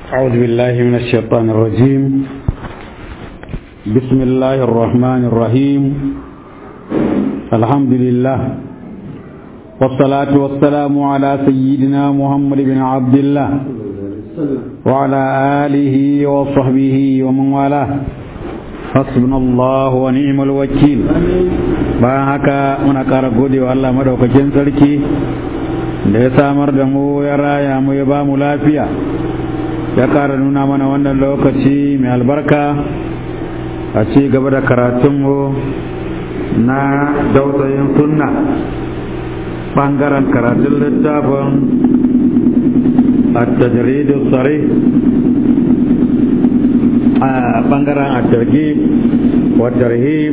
أعوذ بالله من الشيطان الرجيم بسم الله الرحمن الرحيم الحمد لله والصلاة والسلام على سيدنا محمد بن عبد الله وعلى آله وصحبه ومن والاه حسبنا الله ونعم الوكيل bayan haka muna ƙara gode wa Allah madaukakin sarki da ya samar da mu ya raya mu ya ba mu lafiya ya ƙara nuna mana wannan lokaci mai albarka a ci gaba da karatunmu na dausayin sunna ɓangaren karatun littafin التجريد الصريح ɓangaren الترغيب والترهيب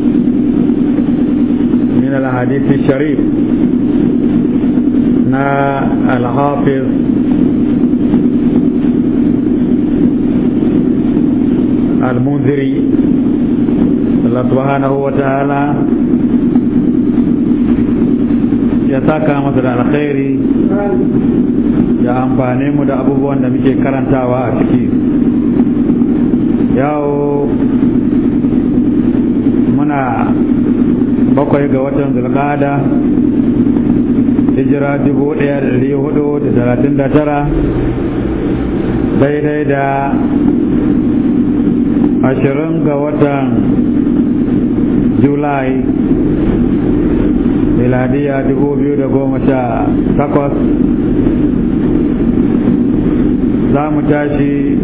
من الحديث الشريف نا الحافظ المنذري الله سبحانه وتعالى ya saka masa da alkhairi ya amfane mu da abubuwan da muke karantawa a ciki yawo muna bakwai ga watan zulqada hijira dubu ɗaya da ɗari hudu da talatin da tara daidai da ashirin ga watan julai miladiya dubu biyu da goma sha takwas za mu tashi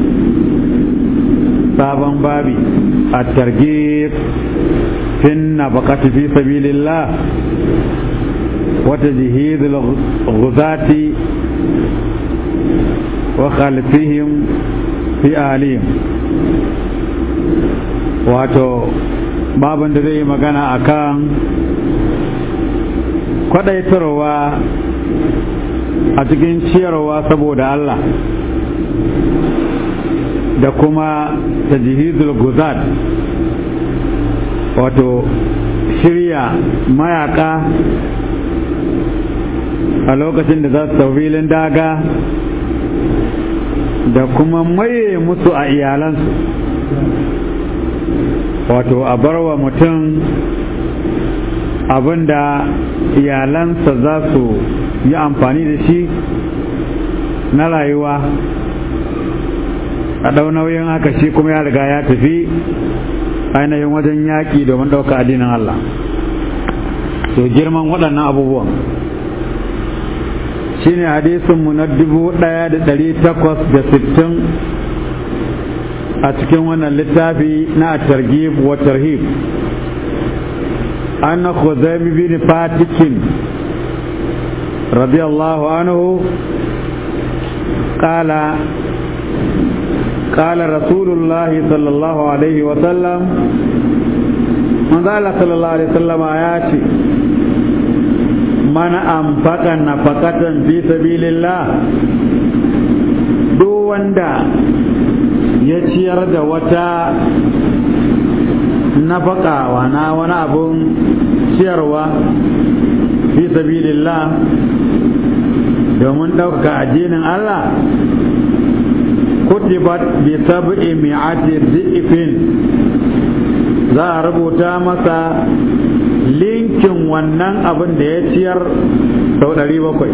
sabon babi a targib fin na bakati fi sabilillah wata jihidul guzati wa khalfihim fi alim wato babin da zai yi magana akan kwadaitarwa a cikin ciyarwa saboda Allah da kuma tajihizul guzat wato shirya mayaka a lokacin da za su filin daga da kuma maye musu a iyalansu wato a barwa mutum abinda iyalansa za su yi amfani da shi na rayuwa a ɗau nauyin haka shi kuma ya riga ya tafi ainihin wajen yaƙi domin ɗauka addinin Allah to girman waɗannan abubuwan shi ne hadisinmu na dubu ɗaya da ɗari takwas da sittin a cikin wannan littafi na targhib wa tarhib أن خزيم بن فاتك رضي الله عنه قال قال رسول الله صلى الله عليه وسلم من قال صلى الله عليه وسلم آياتي من أنفق نفقة في سبيل الله duk wanda ya ciyar da wata nafaka wana wani abun ciyarwa fi sabilillah domin ɗaukaka addinin Allah kutibat bi sab'i mi'ati dhi'fin za a rubuta masa linkin wannan abin da ya ciyar sau ɗari bakwai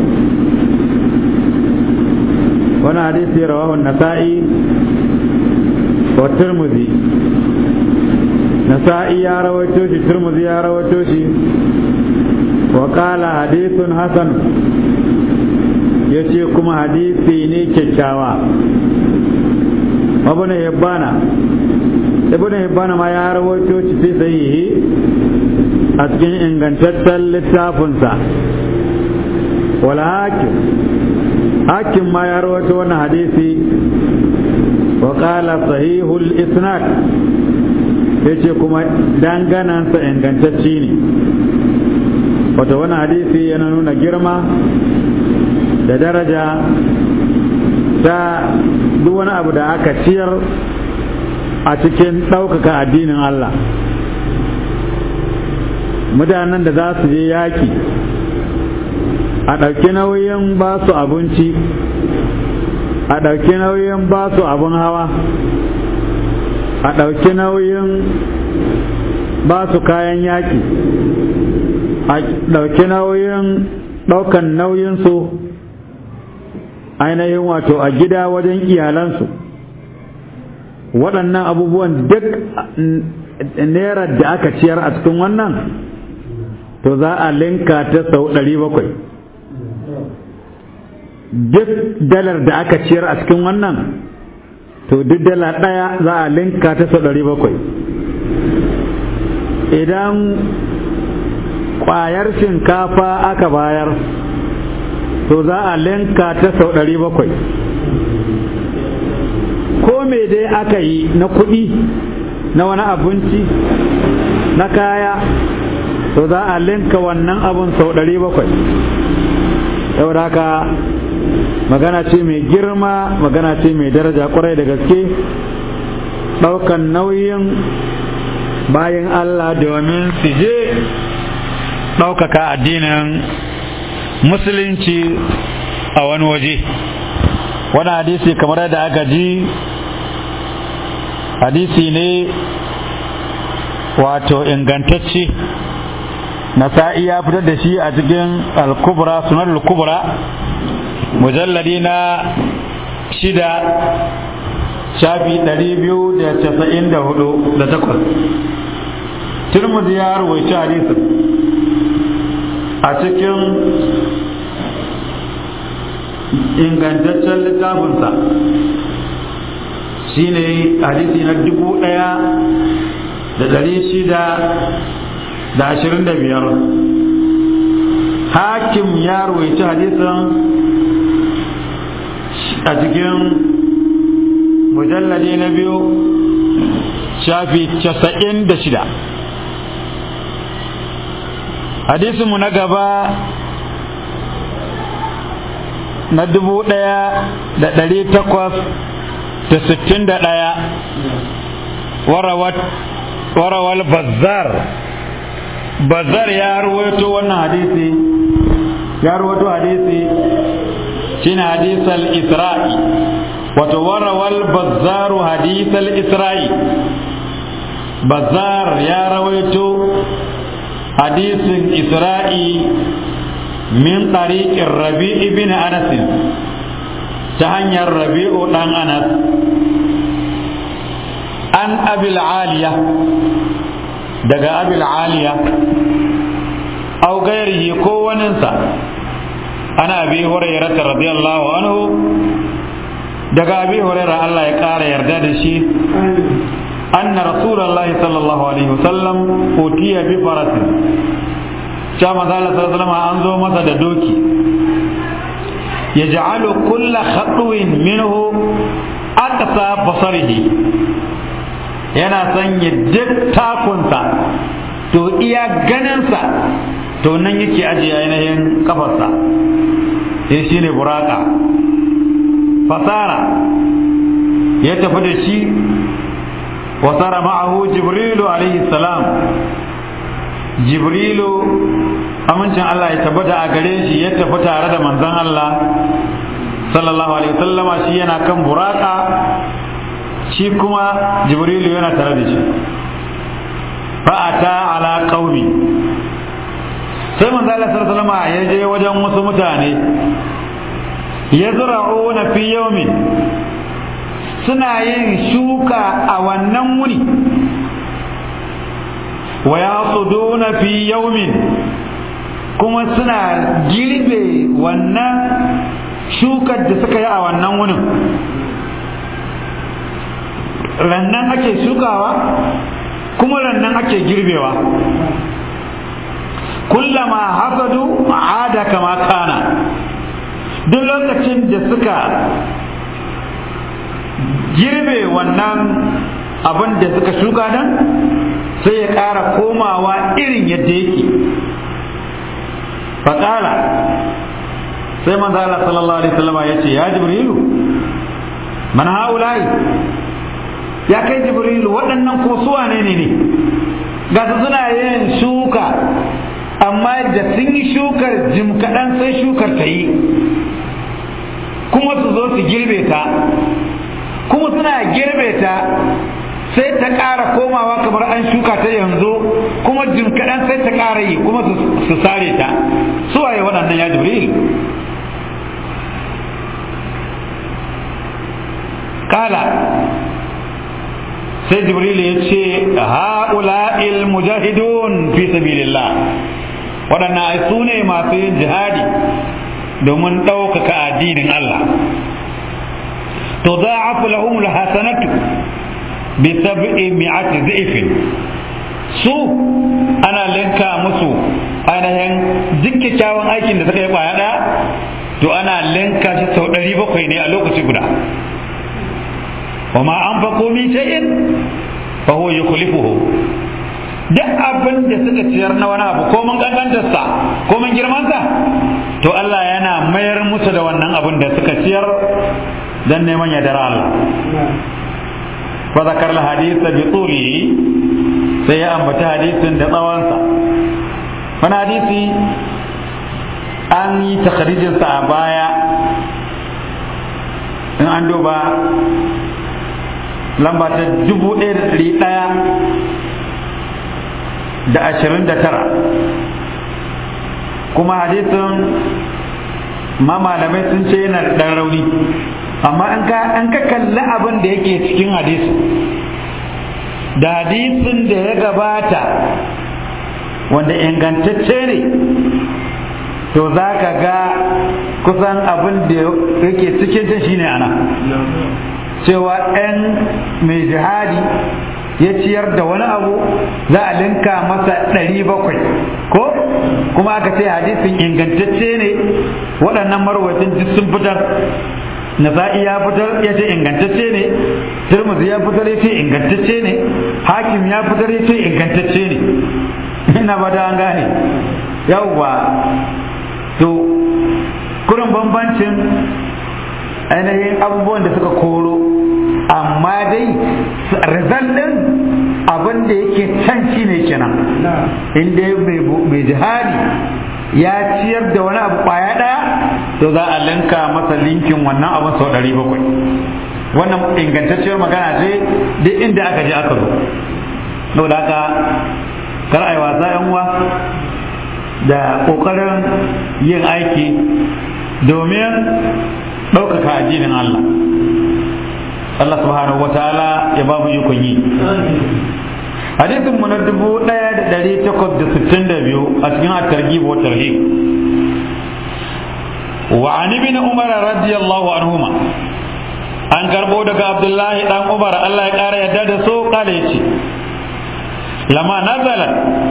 wani hadisi rawahu nasa'i wa tirmidhi nasa'i ya rawaito shi turmuzi ya rawaito shi wa qala hadithun hasan yace kuma hadisi ne kyakkyawa ibn hibbana ibn hibbana ma ya rawaito shi fi sahihi a cikin ingantaccen littafinsa wal hakim hakim ma ya rawaito wannan hadisi wa qala sahihul isnad ya ce kuma danganansa ingantacci ne wata wani hadisi yana nuna girma da daraja ta duk wani abu da aka ciyar a cikin ɗaukaka addinin Allah mutanen da za su je yaƙi a ɗauki nauyin ba su abinci a ɗauki nauyin ba su abin hawa a ɗauki nauyin ba su kayan yaƙi a ɗauki nauyin ɗaukan nauyinsu ainihin wato a gida wajen iyalansu waɗannan abubuwan duk naira da aka ciyar a cikin wannan to za a linka ta sau ɗari bakwai duk dalar da aka ciyar a cikin wannan to duk dala ɗaya za a linka ta sau ɗari bakwai idan ƙwayar shinkafa aka bayar to za a linka ta sau ɗari bakwai ko me dai aka yi na kuɗi na wani abinci na kaya to za a linka wannan abun sau ɗari bakwai saboda haka magana ce mai girma magana ce mai daraja kwarai da gaske ɗaukan nauyin bayan Allah domin su je ɗaukaka addinin musulunci a wani waje wani hadisi kamar yadda aka ji hadisi ne wato ingantacce nasa'i ya fitar da shi a cikin al-kubra sunan al-kubra mujalladi na shida shafi ɗari biyu da casa'in da hudu da takwas turmuzi ya ruwaici hadisin a cikin ingantaccen littafinsa shine hadisi na dubu ɗaya da ɗari shida da ashirin da biyar hakim ya ruwaici hadisin a cikin mujalladi na biyu shafi casa'in da shida hadisinmu na gaba na dubu ɗaya da ɗari takwas da sittin da ɗaya warawal bazzar bazzar ya ruwaito wannan hadisi ya ruwaito hadisi shine hadisal isra'i wato warawal bazzaru hadisal isra'i bazzar ya rawaito hadisin isra'i min tariqin rabi ibn anas ta hanyar rabi'u dan anas an abil aliya daga abil aliya au gairihi ko waninsa ana abi hurairah radiyallahu anhu daga abi hurairah Allah ya kara yarda da shi anna rasulullahi sallallahu alaihi wasallam utiya bi farasin cha manzala sallallahu an zo masa da doki yaj'alu kulla khatwin minhu aqsa basarihi yana sanya duk takunsa to iya ganinsa to nan yake ajiye ainihin kafarsa sai shi ne buraka fasara ya tafi da shi wasara ma'ahu jibrilu alaihi salam jibrilu amincin Allah ya tabbata a gare shi ya tafi tare da manzon Allah sallallahu alaihi wasallama shi yana kan buraka shi kuma jibrilu yana tare da shi fa'ata ala qaumi sai manzo Allah sallallahu alaihi ya je wajen wasu mutane yazra'una fi yawmin suna yin shuka a wannan wuri wa yasuduna fi yawmin kuma suna girbe wannan shukar da suka yi a wannan wurin rannan ake shukawa kuma rannan ake girbewa kullama hasadu ada kama kana duk lokacin da suka girbe wannan abin da suka shuka nan sai ya ƙara komawa irin yadda yake faƙala sai manzo Allah sallallahu alaihi wasallam ya ce ya jibrilu man haulai ya kai jibrilu waɗannan ko su wane ne ne ga su suna yin shuka amma da sun yi shukar jim kaɗan sai shukar ta yi kuma su zo su girbe ta kuma suna girbe ta sai ta ƙara komawa kamar an shuka ta yanzu kuma jim kaɗan sai ta ƙara yi kuma su sare ta su waye waɗannan ya jibril kala sai jibril ya ce ha'ula'il mujahidun fi sabilillah waɗannan ai su ne masu yin jihadi domin ɗaukaka addinin Allah to za a fi lahumul hasanatu bi sab'i mi'ati dhifin su ana linka musu ainihin duk kyakkyawan aikin da suka yi kwaya ɗaya to ana linka shi sau ɗari bakwai ne a lokaci guda wa ma an fa komi shay'in fa huwa yukhlifuhu duk abin da suka ciyar na wani abu ko mun kankantarsa ko mun girmansa to Allah yana mayar musu da wannan abin da suka ciyar dan neman yardar Allah fa zakar al hadith bi tuli sai ya ambata hadisin da tsawonsa wani hadisi an yi takharijin sa a baya in an duba lamba ta dubu ɗaya da ɗari ɗaya da ashirin da tara kuma hadisin ma malamai sun ce yana da ɗan rauni amma an ka an ka kalli abin da yake cikin hadisi da hadisin da ya gabata wanda ingantacce ne to za ka ga kusan abin da yake cikin shi shine ana cewa 'yan mai jihadi ya ciyar da wani abu za a linka masa ɗari bakwai ko kuma aka ce hadisin ingantacce ne waɗannan marwacin duk sun fitar nasa'i ya fitar ya ce ingantacce ne turmuzi ya fitar ya ce ingantacce ne hakim ya fitar ya ce ingantacce ne ina ba da an gane yawwa to kurin bambancin ainihin abubuwan da suka koro amma dai result din abin da yake can shi ne kenan inda mai jihadi ya ciyar da wani abu kwaya daya to za a linka masa linkin wannan abin sau ɗari bakwai wannan ingantacciyar magana ce duk inda aka je aka zo saboda haka kar a yi wasa yan uwa da ƙoƙarin yin aiki domin ɗaukaka addinin Allah Allah subhanahu wa ta'ala ya ba mu ikon yi hadisin mu na dubu ɗaya da ɗari takwas da sittin da biyu a cikin at-targhib wa tarhib wa an ibn umar radiyallahu anhuma an karbo daga abdullahi dan umar Allah ya ƙara yadda da so kale yace lama nazalat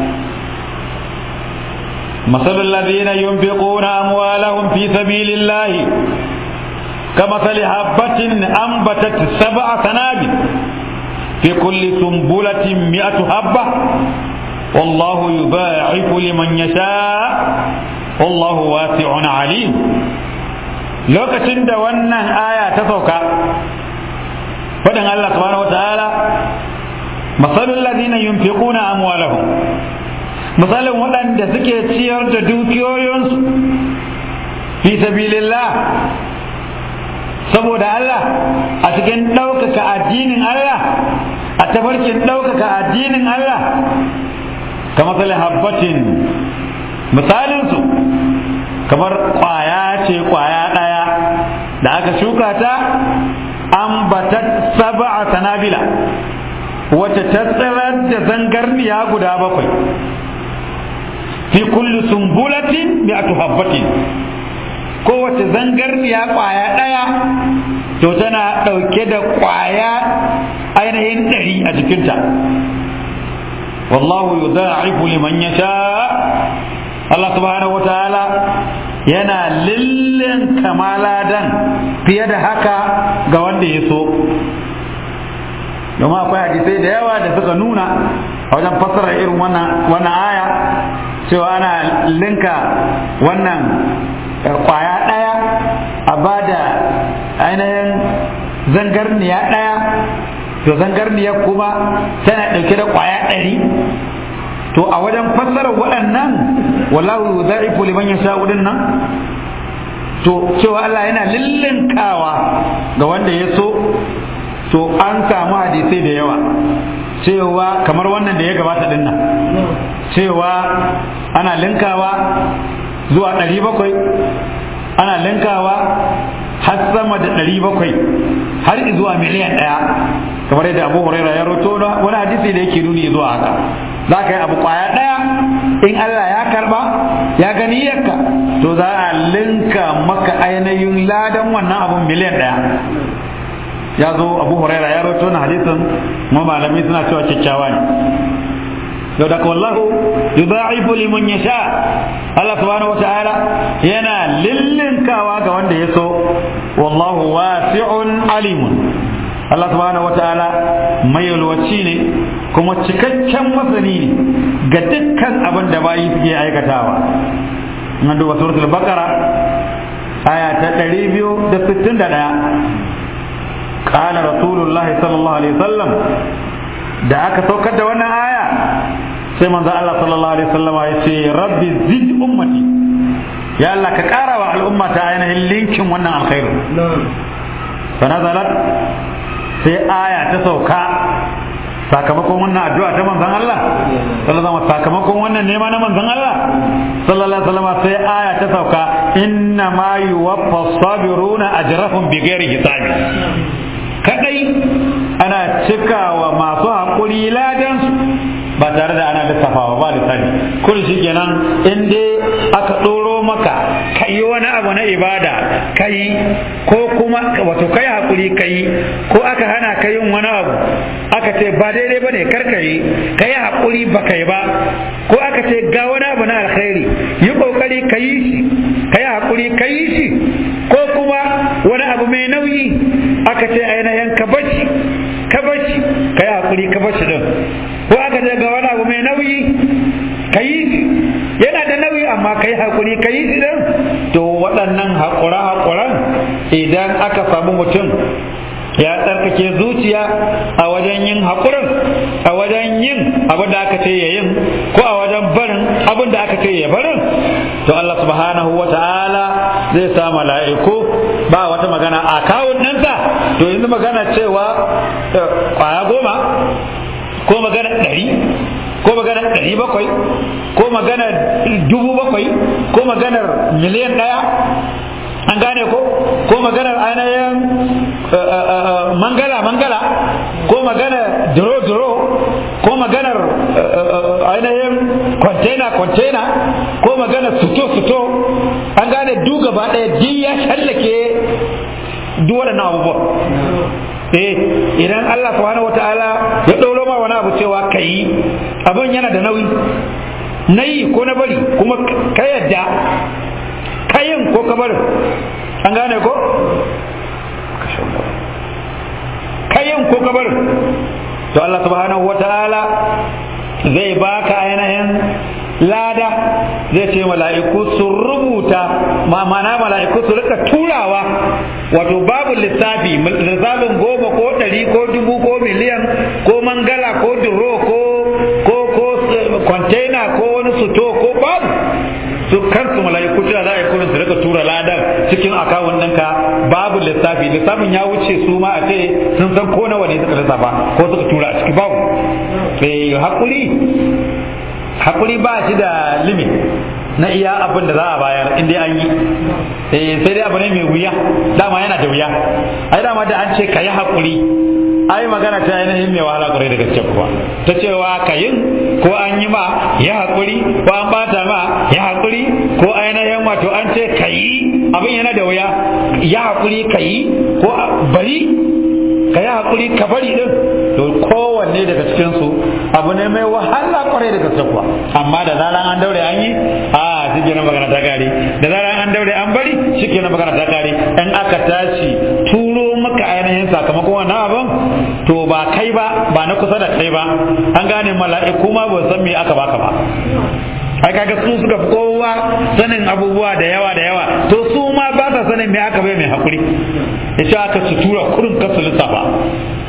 مثل الذين ينفقون أموالهم في سبيل الله كمثل حبة أنبتت سبع سنابل في كل سنبلة مئة حبة والله يضاعف لمن يشاء والله واسع عليم lokacin da wannan aya ta sauka faɗin Allah subhanahu wa ta'ala masalul ladina yunfiquna amwalahum misalin waɗanda suke ciyar da dukiyoyinsu fi sabilillah saboda Allah a cikin ɗaukaka addinin Allah a tafarkin ɗaukaka addinin Allah ka misalin habbatin misalinsu kamar ƙwaya ce ƙwaya ɗaya da aka shuka ta an bata saba'a sanabila wacce ta tsirar da zangarniya guda bakwai fi kulli sumbulatin mi'atu habbatin kowace zangarniya kwaya ɗaya to tana ɗauke da kwaya ainihin ɗari a jikinta wallahu yudha'ifu liman yasha Allah subhanahu wa ta'ala yana lillin kamaladan fiye da haka ga wanda ya so domin akwai hadisai da yawa da suka nuna a wajen fassara irin wannan aya cewa ana linka wannan kwaya ɗaya a ba da ainihin zangarniya ɗaya to zangarniya kuma tana ɗauke da kwaya ɗari to a wajen fassarar waɗannan wallahu za'ifu liman yasha nan to cewa Allah yana lillinkawa ga wanda ya so to an samu hadisai da yawa cewa kamar wannan da ya gabata din nan cewa ana linkawa zuwa ɗari bakwai ana linkawa har sama da ɗari bakwai har zuwa miliyan ɗaya kamar yadda abu huraira ya roto wani hadisi da yake nuni zuwa haka za ka yi abu kwaya ɗaya in Allah ya karba ya gani yakka to za a linka maka ainihin ladan wannan abun miliyan ɗaya ya zo abu huraira ya roto na hadisin ma malami suna cewa kyakkyawa ne yau da wallahu yudha'ifu liman yasha Allah subhanahu wata'ala yana lillinkawa ga wanda ya so wallahu wasi'un alimun Allah subhanahu wata'ala mai yalwaci ne kuma cikakken masani ne ga dukkan abin da bayi suke aikatawa nan duba suratul baqara aya ta 261 قال رسول الله صلى الله عليه وسلم da aka saukar da wannan aya sai manzo Allah sallallahu alaihi wasallam ya ce rabbi zid ummati ya Allah ka kara wa al'umma ta ainihin linkin wannan alkhairu fa nazalat sai aya ta sauka sakamakon wannan addu'a ta manzon Allah sallallahu alaihi sakamakon wannan nema na manzon Allah sallallahu alaihi wasallam sai aya ta sauka inna ma yuwaffa sabiruna ajrahum bighairi hisabi kadai ana cikawa masu haƙuri ladan ba tare da ana lissafawa ba lissafi kun shi kenan in dai aka ɗoro maka ka yi wani abu na ibada ka yi ko kuma wato kai haƙuri ka yi ko aka hana ka yin wani abu aka ce ba daidai ba ne kar ka yi ka yi haƙuri ba ka yi ba ko aka ce ga wani abu na alkhairi yi ƙoƙari ka yi shi ka yi haƙuri ka yi shi ko kuma wani abu mai nauyi aka ce ainihin ka bashi ka bashi ka yi haƙuri ka bashi din ko aka ce ga wani abu mai nauyi ka yi shi yana da nauyi amma ka yi haƙuri ka yi shi din to waɗannan haƙura-haƙuran idan aka samu mutum ya tsarkake zuciya a wajen yin haƙurin a wajen yin abin da aka ce ya yin ko a wajen barin abin da aka ce ya barin to Allah subhanahu wa ta'ala zai sa mala'iku ba wata magana a kawun ɗansa to yanzu magana cewa kwaya goma ko magana ɗari ko magana ɗari bakwai ko magana dubu bakwai ko maganar miliyan ɗaya an gane ko ko maganar ainihin mangala mangala ko maganar duro duro ko maganar ainihin container container ko maganar suto suto an gane duk gaba ɗaya duk ya shallake duk waɗannan abubuwa eh idan Allah subhanahu wataala ya ɗauro ma wani abu cewa ka yi abin yana da nauyi na yi ko na bari kuma ka yadda kayin ko ka barin an gane ko kayin ko ka barin to Allah subhanahu wataala zai baka ainihin lada zai ce mala'iku su rubuta ma'ana mala'iku su rika turawa wato babu lissafi lissafin goma ko ɗari ko dubu ko miliyan ko mangala ko duro ko ko ko container ko wani suto ko babu su kansu mala'iku cewa za a yi kurin su rika tura ladan cikin akawun ɗinka babu lissafi lissafin ya wuce su ma a ce sun san ko nawa ne suka lissafa ko suka tura a ciki babu eh hakuri hakuri ba shi da limit na iya abin da za a bayar in dai an yi eh sai dai abu ne mai wuya dama yana da wuya ai dama da an ce ka yi hakuri ai magana ta ainihin mai wahala kwarai da gaske kuwa ta cewa ka yin ko an yi ma ya haƙuri ko an bata ma ya haƙuri ko ainihin wato an ce ka yi abin yana da wuya ya haƙuri ka yi ko bari ka yi haƙuri ka bari din to kowanne daga cikinsu abu ne mai wahala kwarai da gaske kuwa amma da zaran an daure an yi a shi kenan magana ta kare da zaran an daure an bari shi kenan magana ta kare in aka tashi turo maka ainihin sakamakon wannan abin to ba kai ba ba na kusa da kai ba an gane mala'iku ma ba san me aka baka ba ai kaga su suka fi kowa sanin abubuwa da yawa da yawa to su ma ba sa sanin me aka bai mai hakuri ya ce aka su tura kurin kasu lissafa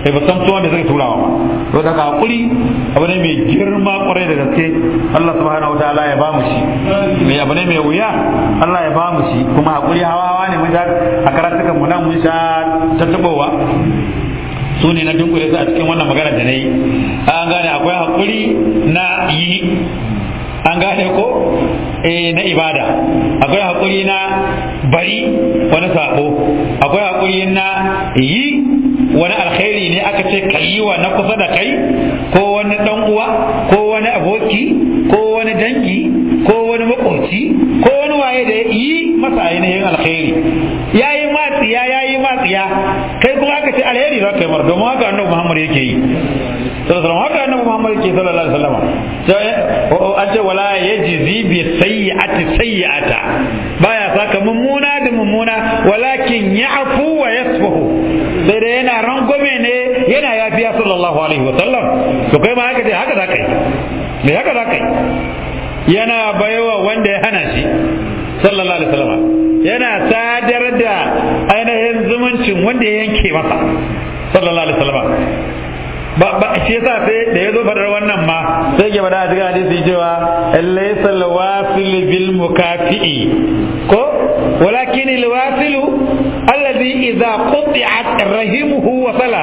sai ba san tuwon da zai turawa ba to daga hakuri abu ne mai girma kwarai da gaske Allah subhanahu wataala ya ba mu shi mai abu ne mai wuya Allah ya ba mu shi kuma hakuri hawa hawa ne mun a karatukan mu nan mun sha tattabowa su ne na dunkule su a cikin wannan magana da na yi an gane akwai hakuri na yi an gane ko eh na ibada akwai hakuri na bari wani sabo akwai hakuri na yi wani alkhairi ne aka ce ka yi wa na kusa da kai ko wani dan uwa ko wani aboki ko wani dangi ko wani makoci ko wani waye da yi masa ainihin alkhairi ya yi matsiya ya yi matsiya kai kuma aka ce alheri za ka yi mar domin haka annabi muhammad yake yi sallallahu haka annabi muhammad yake sallallahu alaihi wasallam an ce wala yajzi bi sayyi'ati sayyi'ata baya saka mummuna da mummuna walakin ya'fu wa yasfahu sai da yana rangwame ne yana yafiya sallallahu alaihi wasallam to kai ma haka dai haka za ka yi me haka za ka yi yana baiwa wanda ya hana shi sallallahu alaihi wasallam yana sadar da ainihin zumuncin wanda ya yanke masa sallallahu alaihi wasallam ba ba shi yasa sai da yazo fadar wannan ma sai ke bada a cikin hadisi cewa laysa alwasil bil mukafi'i ko walakin alwasil alladhi idza quti'at rahimuhu wa sala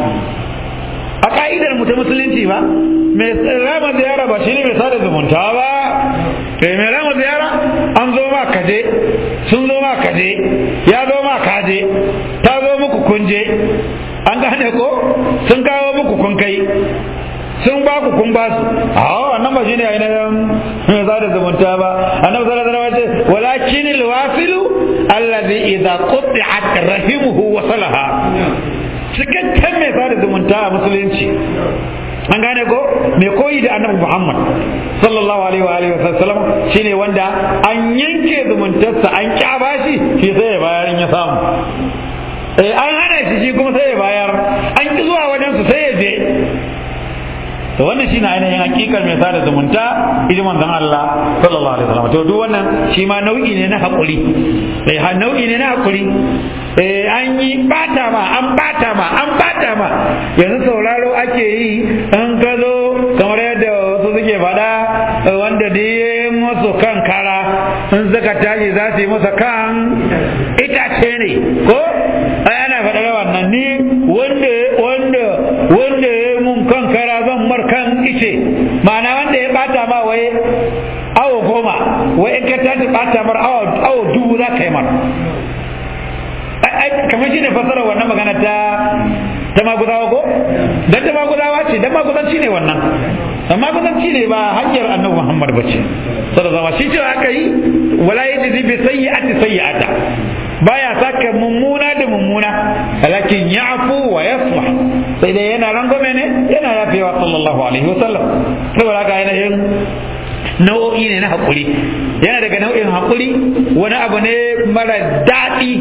a ka'idar mu ta musulunci ba mai rama ziyara ba shine mai sada zumunta ba kai mai rama ziyara an zo ma kaje sun zo ma kaje ya zo ma kaje ta zo muku kunje an gane ko sun kawo muku kun kai sun ba ku kun ba su a wannan ba shine ainihin mai sada zumunta ba annabi sallallahu alaihi wasallam ce walakin alwasilu alladhi idza quti'at rahimuhu wa salaha cikakken mai sada zumunta a musulunci an gane ko mai koyi da annabi Muhammad sallallahu alaihi wa alihi wasallam shine wanda an yanke zumuntarsa an kyaba shi shi sai ya bayar in ya samu eh an hana shi shi kuma sai ya bayar an ki zuwa wajen su sai ya je to wannan shine ainihin hakikar mai sada zumunta idan manzon Allah sallallahu alaihi wasallam to duk wannan shi ma nau'i ne na hakuri eh ha nau'i ne na hakuri eh an yi bata ma an bata ma an bata ma yanzu sauraro ake yi an ka zo kamar yadda wasu suke faɗa wanda da ya masu kan kara in suka tashi za su yi masa kan itace ne ko ai ana faɗa wannan ni wanda wanda wanda ya mun kan kara zan mar kan ice ma'ana wanda ya bata ma wai awo goma wai in ka tashi bata mar awo dubu za ka yi mar kamar shi ne fasara wannan magana ta ta maguzawa ko dan ta maguzawa ce dan maguzanci ne wannan amma maguzanci ne ba hanyar annabi Muhammad bace sallallahu alaihi shi ce aka yi wala yajzi bi sayyi'ati sayyi'ata baya saka mummuna da mummuna lakin ya'fu wa yasfah sai dai yana rangwame ne yana yafewa sallallahu alaihi wasallam saboda haka ainihin nau'o'i ne na haƙuri yana daga nau'in haƙuri wani abu ne mara daɗi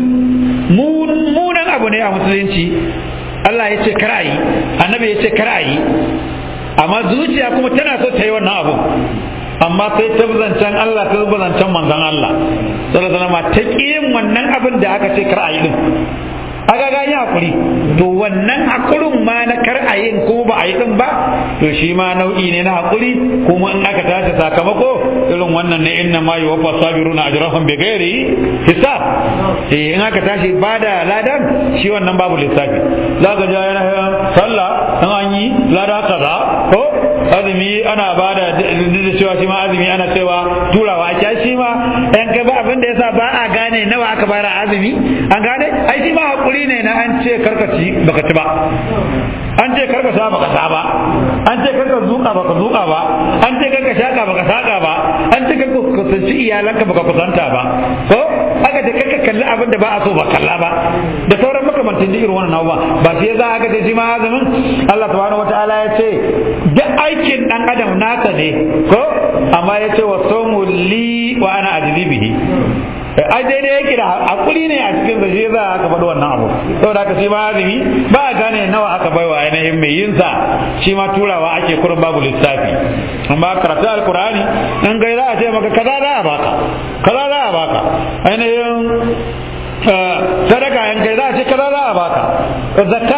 munan abu ne a musulunci Allah ya ce kar yi annabi ya ce kar yi amma zuciya kuma tana so ta yi wannan abu amma sai ta zancen Allah ta zancen manzon Allah sallallahu alaihi wasallam ta yin wannan abin da aka ce kar yi din aka gani hakuri to wannan hakurin ma na kar a yin kuma ba a yi din ba to shi ma nau'i ne na hakuri kuma in aka tashi sakamako irin wannan ne inna ma yuwaffa sabiruna ajrahum bi ghairi hisab eh in aka tashi bada ladan shi wannan babu lissafi zaka ga yana sallah in an yi lada kaza ko azumi ana bada da cewa shi ma azumi ana cewa turawa a shi ma yan ka ba abin da yasa ba a gane nawa aka bayar azumi an gane ai shi ma hakuri ne na an ce karkaci baka ci ba an ce karka sha baka sha ba an ce karka zuka baka zuka ba an ce karka shaka baka saka ba an ce karka kusanci iyalanka baka kusanta ba ko aka ce karka kalli abin da ba a so ba kalla ba da sauran makamantan irin wannan abubuwa ba sai za aka ce shi ma azumin Allah subhanahu wataala ya ce duk aikin dan adam nasa ne ko amma ya ce wa somu li wa ana ajzi bihi ai daidai yake da hakuri ne a cikin shi za aka faɗi wannan abu saboda haka shi ma azumi ba a gane nawa aka baiwa ainihin mai yin sa shi ma turawa ake kurin babu lissafi amma karatu alkur'ani in gai za a ce maka kaza za a baka kaza za a baka ainihin sadaka in kai za a ce kaza za a baka zakka ma da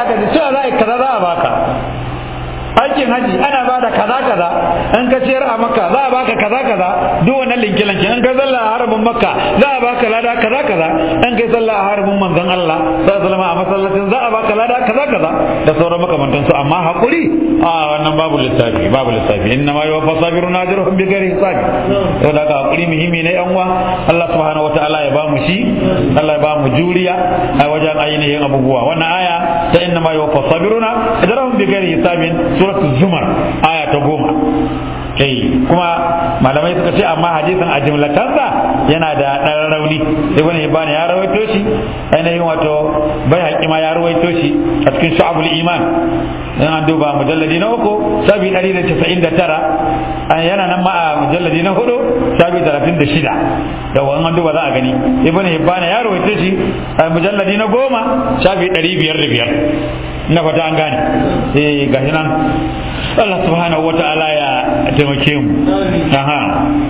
ka ji cewa za a kaza za a baka aikin haji ana ba da kaza kaza in ka ciyar a makka za a baka kaza kaza duk wannan linki linki in ka zalla a harbin makka za a baka lada kaza kaza in kai sallah a harbin manzon Allah sallallahu alaihi a masallacin za a baka lada kaza kaza da sauran makamantan su amma hakuri a wannan babu lissafi babu lissafi inna ma yuwaffa sabirun ajruhum bi ghairi hisabi to da hakuri muhimmi ne yan uwa Allah subhanahu wataala ya ba mu shi Allah ya ba mu juriya a wajen ainihin abubuwa wannan aya ta inna ma yuwaffa sabiruna ajruhum bi ghairi hisabin suratul zumar aya ta goma kai kuma malamai suka ce amma hadisin a jimlatansa yana da ɗan rauni ibn hibban ya rawaito shi ainihin wato bai haƙi ma ya rawaito shi a cikin shu'abul iman in an duba mujalladi na uku sabi ɗari da casa'in da tara yana nan ma a mujalladi na hudu sabi talatin da shida yawa in an duba za a gani ibn hibban ya rawaito shi a mujalladi na goma sabi ɗari biyar da biyar na fata an gane eh gashi nan Allah subhanahu wa ta'ala ya taimake mu aha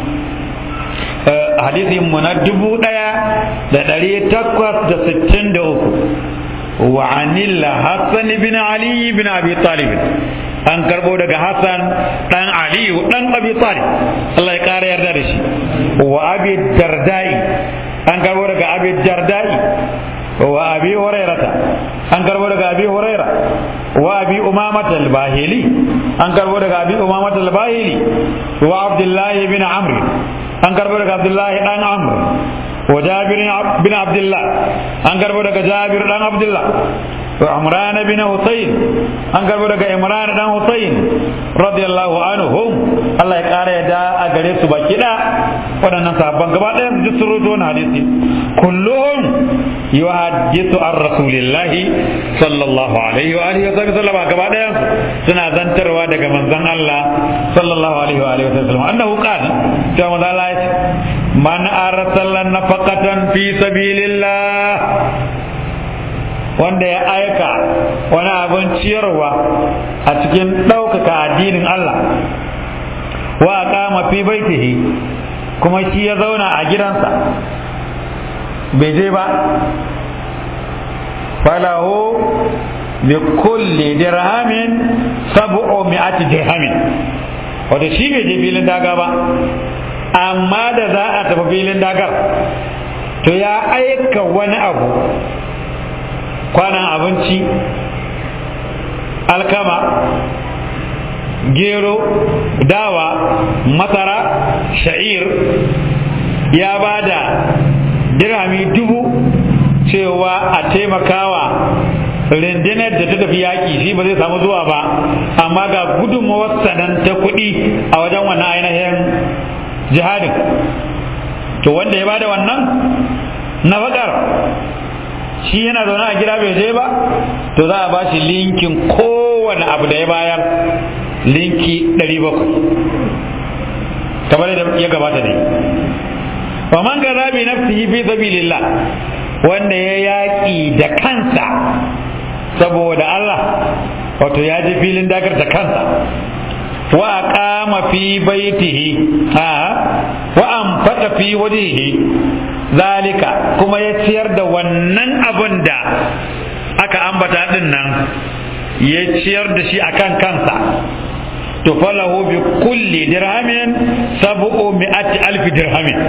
hadisin mu na dubu daya da dari takwas da sittin da uku wa anil hasan bin ali bin abi talib an karbo daga hasan dan ali dan abi talib Allah ya kara yarda da shi wa abi dardai an karbo daga abi dardai wa abi hurairata an karbo daga abi huraira wa abi umamata al-bahili an karbo daga abi umamata al-bahili wa abdullahi bin amr an karbo daga abdullahi dan amr wa jabir bin abdullah an karbo daga jabir dan abdullah wa imran bin husayn an karbo daga imran dan husayn radiyallahu anhum Allah ya kara yadda a gare su baki da waɗannan sahabban gaba ɗaya su ji sun rubuta wannan hadisi kulluhum yuhaddithu an rasulillahi sallallahu alaihi wa alihi wa sallam gaba ɗaya suna zantarwa daga manzon Allah sallallahu alaihi wa alihi wa sallam annahu qala cewa manzon Allah ya ce man arsala nafaqatan fi sabilillah wanda ya aika wani abin ciyarwa a cikin ɗaukaka addinin Allah wa kama fi baitihi kuma shi ya zauna a gidansa bai je ba falahu bi kulli dirhamin sab'u mi'ati dirhamin wato shi bai je filin daga ba amma da za a tafi filin dagar to ya aika wani abu kwanan abinci alkama gero dawa masara sha'ir ya ba da dirhami dubu cewa a taimakawa rundunar da ta tafi yaƙi shi ba zai samu zuwa ba amma ga gudunmawar sanan ta kuɗi a wajen wannan ainihin jihadin to wanda ya bada wannan na bakar shi yana zaune a gida bai je ba to za a ba shi linkin kowane abu da ya bayar linki 700 kamar da ya gabata ne wa man gaza bi nafsihi fi sabilillah wanda ya yaƙi da kansa saboda Allah wato ya je filin dagar da kansa wa aqama fi baitihi ha wa anfaqa fi wajhihi zalika kuma ya ciyar da wannan abun da aka ambata din nan ya ciyar da shi akan kansa to falahu bi kulli dirhamin sab'u mi'ati alf dirhamin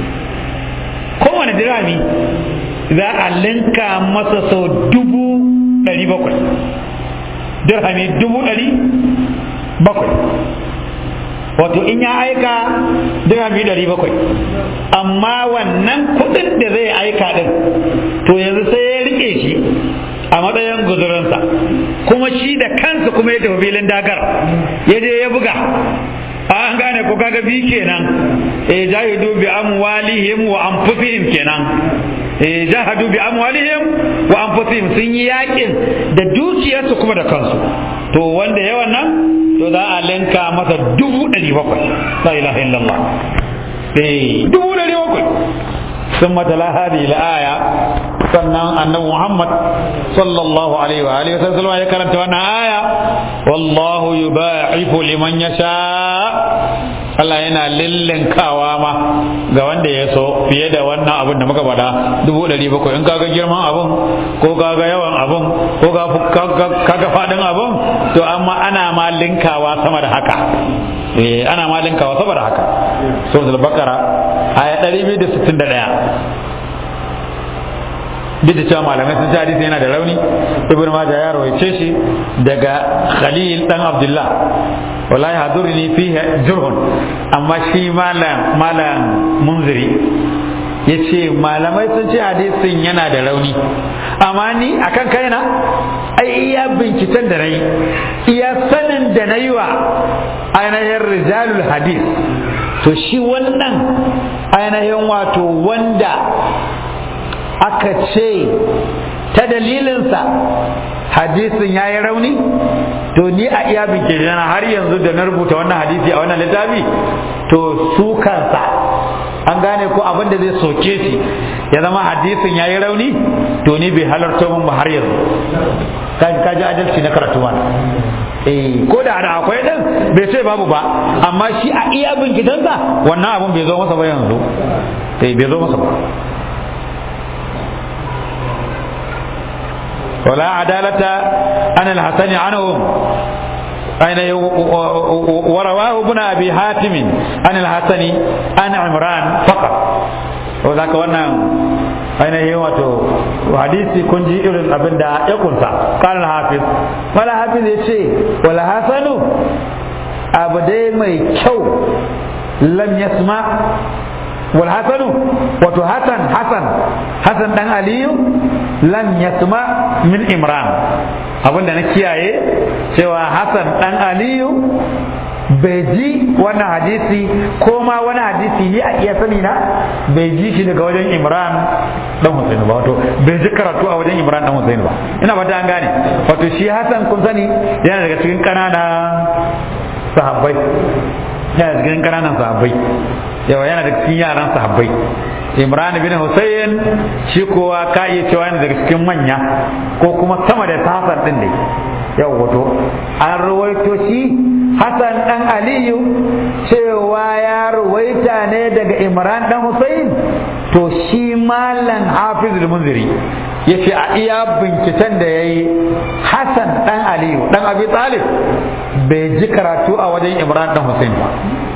kowane dirhami za a linka masa sau dubu ɗari bakwai dirhami dubu ɗari bakwai wato in ya aika dirhami ɗari bakwai amma wannan kuɗin da zai aika ɗin to yanzu sai ya rike shi a matsayin guzurinsa kuma shi da kansa kuma ya tafi filin dagar ya je ya buga an gane ko kaga bi kenan eh jahidu bi amwalihim wa anfusihim kenan eh jahadu bi amwalihim wa anfusihim sun yi yakin da dukiyarsu kuma da kansu to wanda ya wannan to za a linka masa dubu ɗari bakwai la ilaha illallah eh dubu ɗari bakwai ثم تلا هذه الآية sannan annabi Muhammad sallallahu alaihi wa alihi wasallam ya karanta wannan aya wallahu yubaifu liman yasha Allah yana lillinkawa ma ga wanda ya so fiye da wannan abin da muka faɗa dubu ɗari bakwai in kaga girman abin ko kaga yawan abin ko kaga faɗin abin to amma ana ma linkawa sama da haka eh ana ma linkawa sama da haka suratul baqara aya 261 duk da cewa malamai sun ci hadisi yana da rauni ibn majah ya rawaice shi daga khalil dan abdullah wallahi hadurni fihi jurhun amma shi malam malam munziri yace malamai sun ce hadisin yana da rauni amma ni akan kaina ai iya binciken da nayi iya sanin da nayi wa ainihin rijalul hadis to shi wannan ainihin wato wanda aka ce ta dalilinsa hadisin ya yi rauni to ni a iya bincike na har yanzu da na rubuta wannan hadisi a wannan littafi to su kansa an gane ko abin da zai soke shi ya zama hadisin ya yi rauni to ni bai halarta mun ba har yanzu ka ji adalci na karatu eh ko da da akwai din bai ce babu ba amma shi a iya bincikensa wannan abin bai zo masa ba yanzu eh bai zo masa ba ولا عدالة عن الحسن عنهم أين ورواه ابن أبي حاتم عن الحسن عن عمران فقط وذاك وانا أين هي واتو حديثي كنجي إلى أبن دا يكون قال الحافظ ولا حافظ يشي ولا حسن أبدي مي كو لم يسمع والحسن wato Hassan Hassan Hassan dan Aliyu lam yasma min Imran abinda na kiyaye cewa Hassan dan Aliyu bai ji wannan hadisi ko ma wani hadisi ni a iya sani na bai ji shi daga wajen Imran dan Hussein ba wato bai ji karatu a wajen Imran dan Hussein ba ina fata an gane wato shi Hassan kun sani yana daga cikin ƙananan sahabbai yana cikin ƙananan sahabbai yawa yana daga cikin yaran sahabbai imran bin husayn shi kowa ka iya cewa yana daga cikin manya ko kuma sama da hasan din ne yau wato an rawaito shi hasan dan aliyu cewa ya rawaita ne daga imran dan husayn to shi malam hafiz al-munziri yace a iya binciken da yayi hasan dan aliyu dan abi talib bai ji karatu a wajen imran dan husayn ba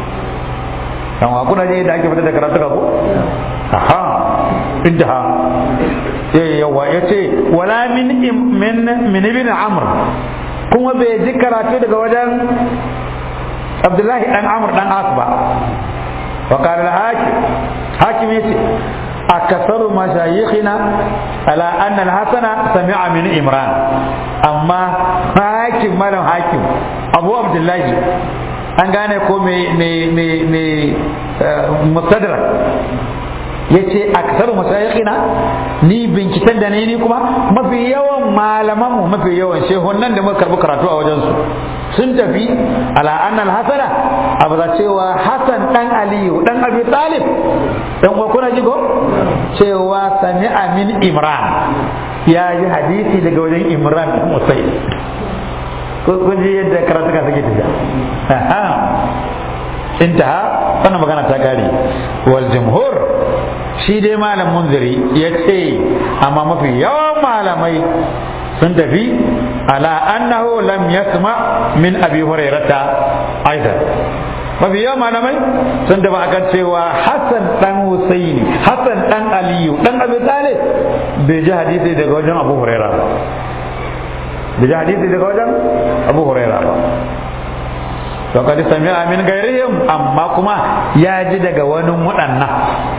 dan wa kuna ne da ake fita da karatu ka ko aha intaha eh yawa yace wala min min min ibn amr kuma bai ji karatu daga wajen abdullahi dan amr dan asba wa qala al hakim hakim yace akasaru mashayikhina ala anna al hasana sami'a min imran amma hakim malam hakim abu abdullahi an gane ko mai mustadrak ya ce a kasar masayakina ni binciken da ne ni kuma mafi yawan malaman mu mafi yawan shehunan da muka karbi karatu a wajensu sun tafi ala annal hasana abu da cewa hasan dan aliyu dan abi talib dan uwa kuna jigo cewa sami'a min imran ya yi hadisi daga wajen imran dan musai kun ji yadda karatuka suke tafiya intaha wannan magana ta kare wal jumhur shi dai malam munziri ya ce amma mafi yawan malamai sun tafi ala annahu lam yasma min abi hurairata aidan mafi yawan malamai sun tafi akan cewa hassan dan husaini hassan dan aliyu dan abi talib bai ji hadisi daga wajen abu hurairah ba bai ji hadisi daga wajen abu hurairah ba to kadi sami'a min gairihim amma kuma ya ji daga wani waɗannan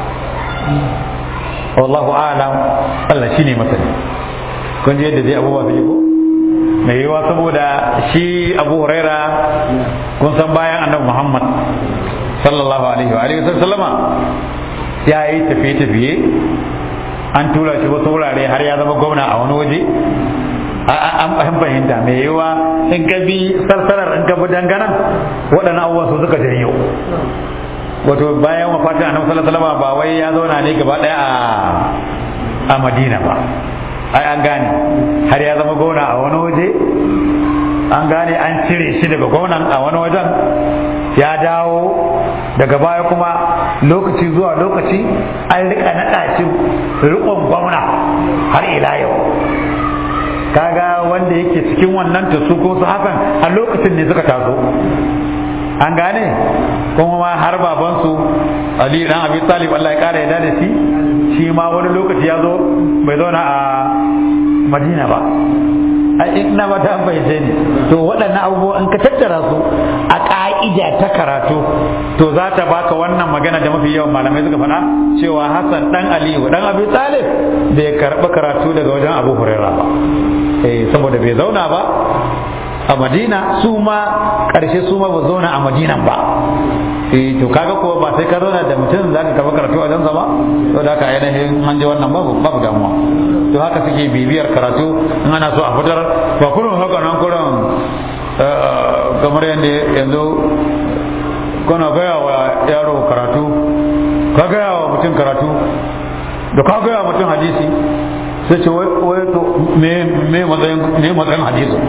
wallahu a'lam Allah shine masani kun ji yadda zai abubuwa su ko mai yiwa saboda shi Abu Huraira kun san bayan Annabi Muhammad sallallahu alaihi wa alihi sallama ya yi tafiye-tafiye an tura shi wasu wurare har ya zama gwamna a wani waje an fahimta mai yiwa in ka bi sarsarar in ka bi danganan waɗannan abubuwan su suka janyo wato bayan wafatin annabi sallallahu alaihi wasallam ba wai ya zauna ne gaba ɗaya a a Madina ba ai an gane har ya zama gona a wani waje an gane an cire shi daga gonan a wani wajen ya dawo daga baya kuma lokaci zuwa lokaci an rika naɗa shi riƙon gwamna har ila yau kaga wanda yake cikin wannan ta su ko su hakan a lokacin ne suka taso an gane kuma ma har babansu ali dan abi talib Allah ya kara yadda da shi shi ma wani lokaci ya zo bai zauna a madina ba ina ba ta fahimce ni to waɗannan abubuwa in ka tattara su a ƙa'ida ta karatu to za ta baka wannan magana da mafi yawan malamai suka faɗa cewa Hassan dan Aliyu dan Abi Talib bai karɓi karatu daga wajen Abu Hurairah ba eh saboda bai zauna ba a Madina su ma ƙarshe su ma ba zauna a Madinan ba eh to kaga ko ba sai ka zauna da mutum za ka karɓi karatu a wajensa ba to da haka ainihin an je wannan babu babu damuwa to haka suke bibiyar karatu in ana so a fitar ba kurin haka nan kurin kamar yadda yanzu kana gaya wa yaro karatu ka gaya wa mutum karatu da ka gaya wa mutum hadisi sai ce wai to me me matsayin me matsayin hadisi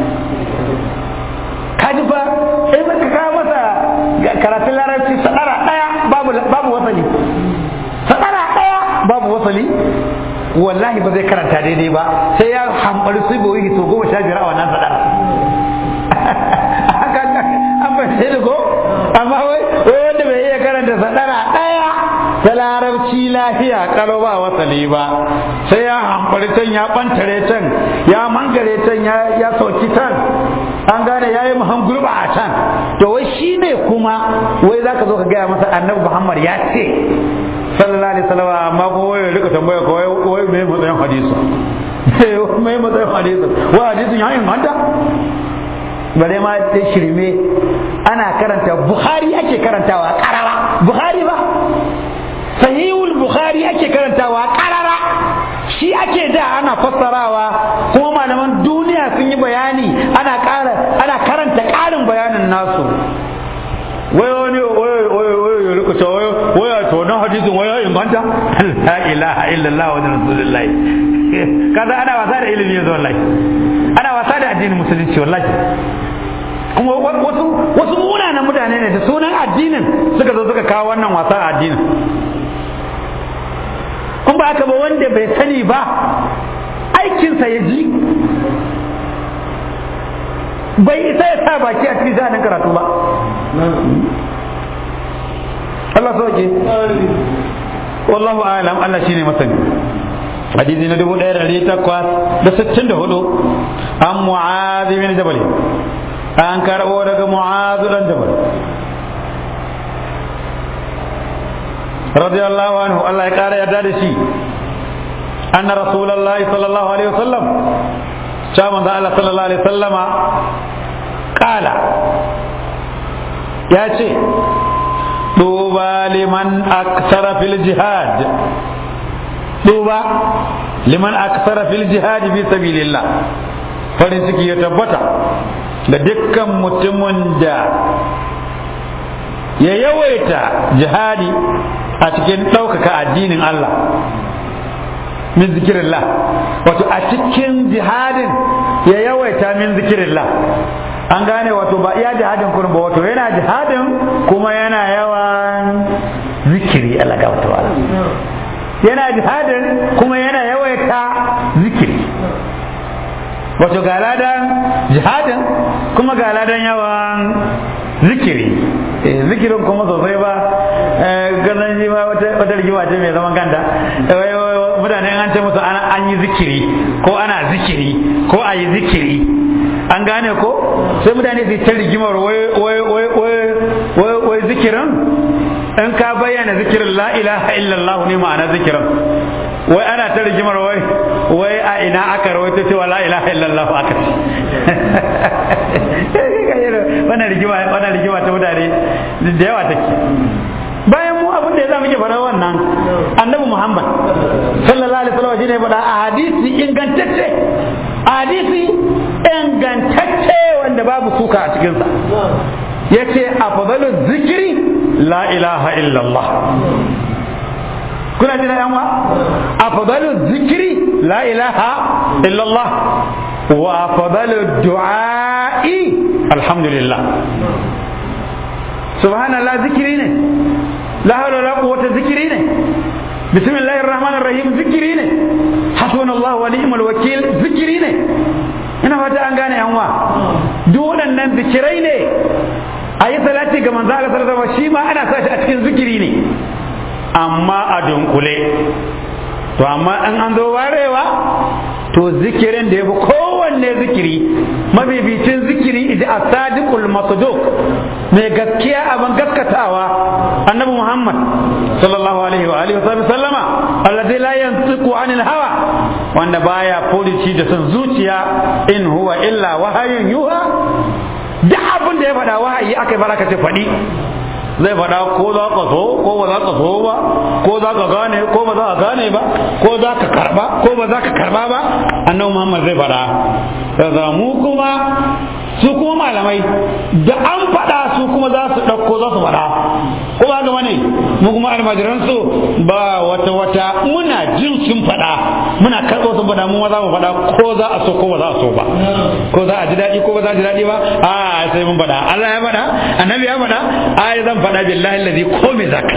kaji fa in ka kawo masa karatun larabci sadara daya babu babu wasali sadara daya babu wasali wallahi ba zai karanta daidai ba sai ya hambari su bai to goma sha biyar a wannan sadara an bai sai da ko amma wai wanda bai iya karanta sadara daya ta larabci lafiya kalo ba wasali ba sai ya hambari can ya bantare can ya mangare can ya sauki can an gane ya yi muhan gurba a can to wai shi ne kuma wai za ka zo ka gaya masa annabi muhammad ya ce sallallahu alaihi wasallam amma ko wai rika tambaya ko wai me matsayin hadisi me matsayin hadisi wa hadisin ya inganta bare ma ta shirme ana karanta bukhari ake karantawa karara bukhari ba sahihul bukhari ake karantawa karara shi ake da ana fassarawa kuma malaman duniya sun yi bayani ana ƙara ana karanta ƙarin bayanin nasu wai wani wai wai wai ya rika cewa wai wai to na hadisin wai ya inganta la ilaha illallah wa rasulullah kaza ana wasa da ilimi yanzu wallahi ana wasa da addinin musulunci wallahi kuma wasu wasu munanan mutane ne da sunan addinin suka zo suka kawo wannan wasa a addinin in ba haka ba wanda bai sani ba aikinsa ya ji bai isa ya sa baki a cikin sha'anin karatu ba Allah sauke wallahu alam Allah shine masani hadisi na dubu ɗaya da ɗari takwas da sittin da hudu an mu'adhi bin jabal an karɓo daga mu'adhu dan jabal radiyallahu anhu Allah ya ƙara yarda da shi anna rasulullahi sallallahu alaihi wasallam cewa manzo Allah sallallahu alaihi wasallama kala ya ce duba liman aksara fil jihad duba liman aksara fil jihad fi sabilillah farin ciki ya tabbata da dukkan mutumin da ya yawaita jihadi a cikin ɗaukaka addinin Allah min zikirillah wato a cikin jihadin ya yawaita min zikirillah an gane wato ba iya jihadin kurin ba wato yana jihadin kuma yana yawan zikiri Allah ga wato yana jihadin kuma yana yawaita zikiri wato ga ladan jihadin kuma ga ladan yawan zikiri zikirin kuma sosai ba ganin shi ma wata rigima ce mai zaman kanta mutane an ce musu an yi zikiri ko ana zikiri ko a yi zikiri an gane ko sai mutane su ta rigimar wai zikirin in ka bayyana zikirin la ilaha illallah ne ma'ana zikirin wai ana ta rigimar wai wai a ina aka rawaito cewa la ilaha illallah aka ce wannan rigima wannan rigima ta mutane da yawa take bayan mu abin da ya zama muke fara wannan annabi muhammad sallallahu alaihi wasallam shine faɗa a hadisi ingantacce a hadisi ingantacce wanda babu suka a cikinsa yace afdalu zikiri la ilaha illallah kuna jina yan wa afdalu zikiri la ilaha illallah wa afdalu du'a'i alhamdulillah subhanallah zikiri ne la hawla wala quwwata zikiri ne bismillahir rahmanir rahim zikiri ne hasbunallahu wa ni'mal wakil zikiri ne ina fata an gane yanwa duk waɗannan zikirai ne a yi salati ga manzo Allah sallallahu alaihi shi ma ana sa shi a cikin zikiri ne amma a dunkule to amma in an zo warewa to zikirin da ya fi kowanne zikiri mabibicin zikiri idi a sadiqul masduq mai gaskiya abin gaskatawa annabi muhammad sallallahu alaihi wa alihi wa sallama alladhi la yantiqu anil hawa wanda baya furuci da son zuciya in huwa illa wahayun yuha duk abin da ya faɗa wahayi aka yi baraka ce faɗi zai faɗa ko za ka so ko ba za ka so ba ko za ka gane ko ba za ka gane ba ko za ka karba ko ba za ka karba ba annabi Muhammad zai faɗa daga mu kuma su kuma malamai da an faɗa su kuma za su ɗauko za su faɗa ko ba ga ne mu kuma almajiran su ba wata wata muna jin sun faɗa muna karɓo sun faɗa mu ma za mu faɗa ko za a so ko ba za a so ba ko za a ji daɗi ko ba za a ji daɗi ba a sai mun faɗa Allah ya faɗa annabi ya faɗa a zan faɗa billahi allazi ko me zaka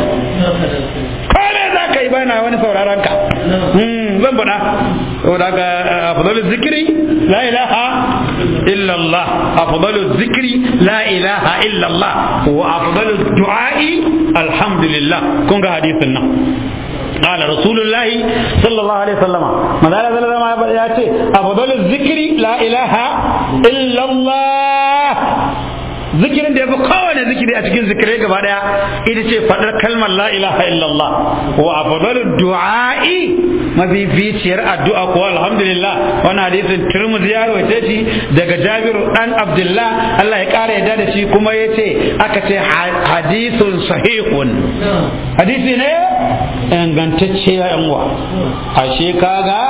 ko me zaka yi bana wani sauraron ka zan faɗa saboda ga afdalul zikri la ilaha illa Allah afdalul zikri la ilaha illa Allah wa afdalul du'a'i alhamdulillah kun ga hadisin nan قال رسول الله صلى الله عليه وسلم ماذا لا زال ما ياتي افضل الذكر لا اله الا الله zikirin da ya fi kowane zikiri a cikin zikirai gaba daya ita ce faɗar kalmar la ilaha illallah wa afdalu du'a'i mafificiyar addu'a ko alhamdulillah wannan hadisin Tirmidhi ya rawaita shi daga Jabir dan Abdullah Allah ya kara yadda da shi kuma yace aka ce hadisun sahihun hadisi ne ingantacce ya yan uwa ashe kaga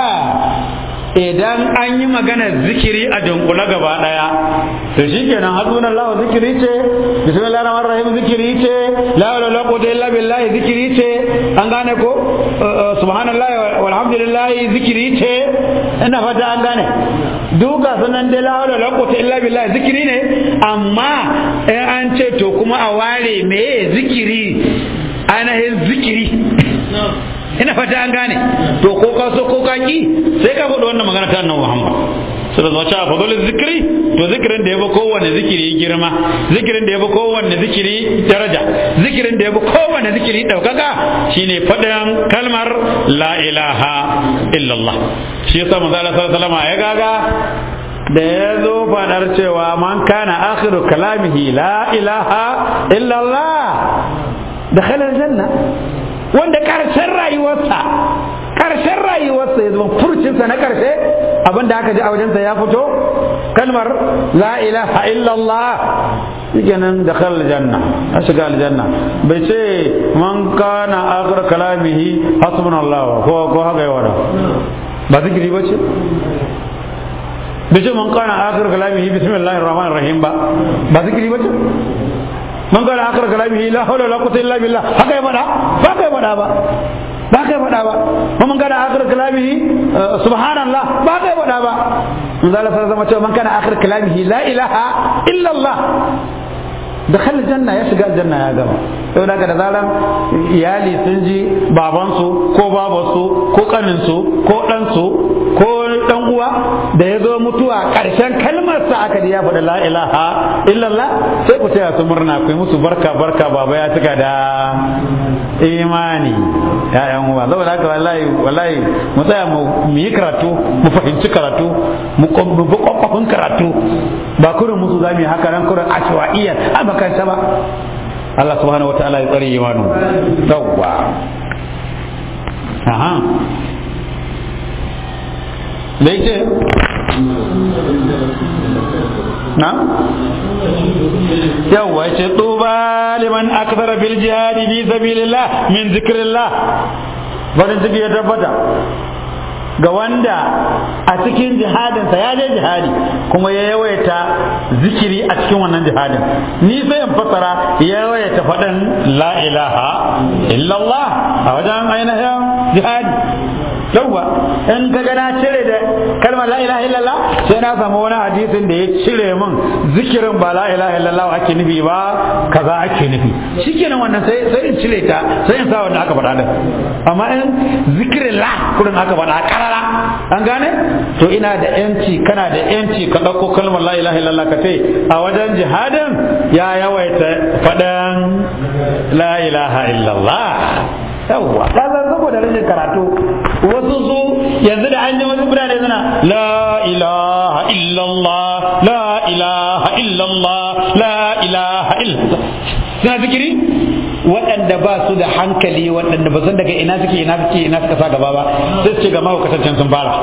idan an yi magana zikiri a dunkule gaba daya to shikenan hasbuna Allah zikiri ce bismillahir rahmanir rahim zikiri ce la ilaha illa quwwata illa billahi zikiri ce an gane ko subhanallahi walhamdulillahi zikiri ce ina fata an gane duka sunan dai la ilaha illa quwwata illa billahi zikiri ne amma in an ce to kuma a ware me zikiri ainihin zikiri ina fata an gane to ko ka so ko ka ki sai ka faɗi wannan magana ta annabi Muhammad sai da zuwa a fadolin zikiri to zikirin da ya fi kowanne zikiri girma zikirin da ya fi kowanne zikiri daraja zikirin da ya fi kowanne zikiri ɗaukaka shine faɗin kalmar la ilaha illallah shi yasa manzo Allah sallallahu alaihi ya gaga da ya zo faɗar cewa man kana akhiru kalamihi la ilaha illallah dakhala aljanna wanda karshen rayuwarsa karshen rayuwarsa ya zama furcinsa na karshe abinda aka ji a wajensa ya fito kalmar la ilaha illallah shikenan da khalal janna a shiga aljanna bai ce man kana akhir kalamihi hasbunallah ko ko haka yawa ba zikiri ba ce bai ce man kana akhir kalamihi bismillahir rahmanir rahim ba ba zikiri ba ce man kana akhir kalamihi la hawla wala quwwata illa billah haka ya faɗa ba ka faɗa ba ba ka faɗa ba kuma man kana akhir kalamihi subhanallah ba ka faɗa ba mun zala sai zama cewa man kana akhir kalamihi la ilaha illa Allah dakhal janna ya shiga janna ya gama sau da da zaran iyali sun ji babansu ko babansu ko kaninsu ko ɗansu ko dan uwa da ya zo mutuwa ƙarshen kalmarsa aka ji ya faɗi la ilaha illallah sai ku taya su murna ku yi musu barka barka baba ya cika da imani ya'yan uwa saboda haka wallahi wallahi mu tsaya mu yi karatu mu fahimci karatu mu bi kwakwafin karatu ba kurin musu za mu yi haka nan kurin ashwa'iyyar a makaranta ba Allah subhanahu wa ta'ala ya tsare imanu yawwa aha da yake na yawwa ce tuba liman akthara bil jihadi fi sabilillah min zikrillah farin ciki ya tabbata ga wanda a cikin jihadinsa ya je jihadi kuma ya yawaita zikiri a cikin wannan jihadin ni sai in fasara ya yawaita faɗin la ilaha illallah a wajen ainihin jihadi yawwa in ka ga na cire da kalmar la ilaha illallah sai na samu wani hadisin da ya cire min zikirin ba la ilaha illallah ake nufi ba kaza ake nufi shikenan wannan sai sai in cire ta sai in sa wanda aka faɗa din amma in zikirin la kurin aka faɗa karara an gane to ina da yanci kana da yanci ka ɗauko kalmar la ilaha illallah ka ce a wajen jihadin ya yawaita faɗan la ilaha illallah yawwa ka san saboda rashin karatu wasu su yanzu da an ji wasu birane suna la ilaha illallah la ilaha illallah la ilaha illallah suna zikiri waɗanda ba su da hankali waɗanda ba san daga ina suke ina suke ina suka sa gaba ba sai su ce ga mahaukatancen sun fara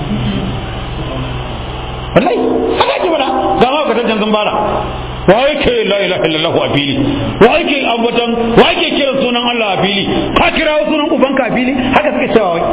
wallahi haka ke bada ga mahaukatancen sun fara wa yake la ilaha illallah a fili wa yake ambatan wa yake kira sunan Allah a fili ka kira sunan ubanka a fili haka suke cewa wai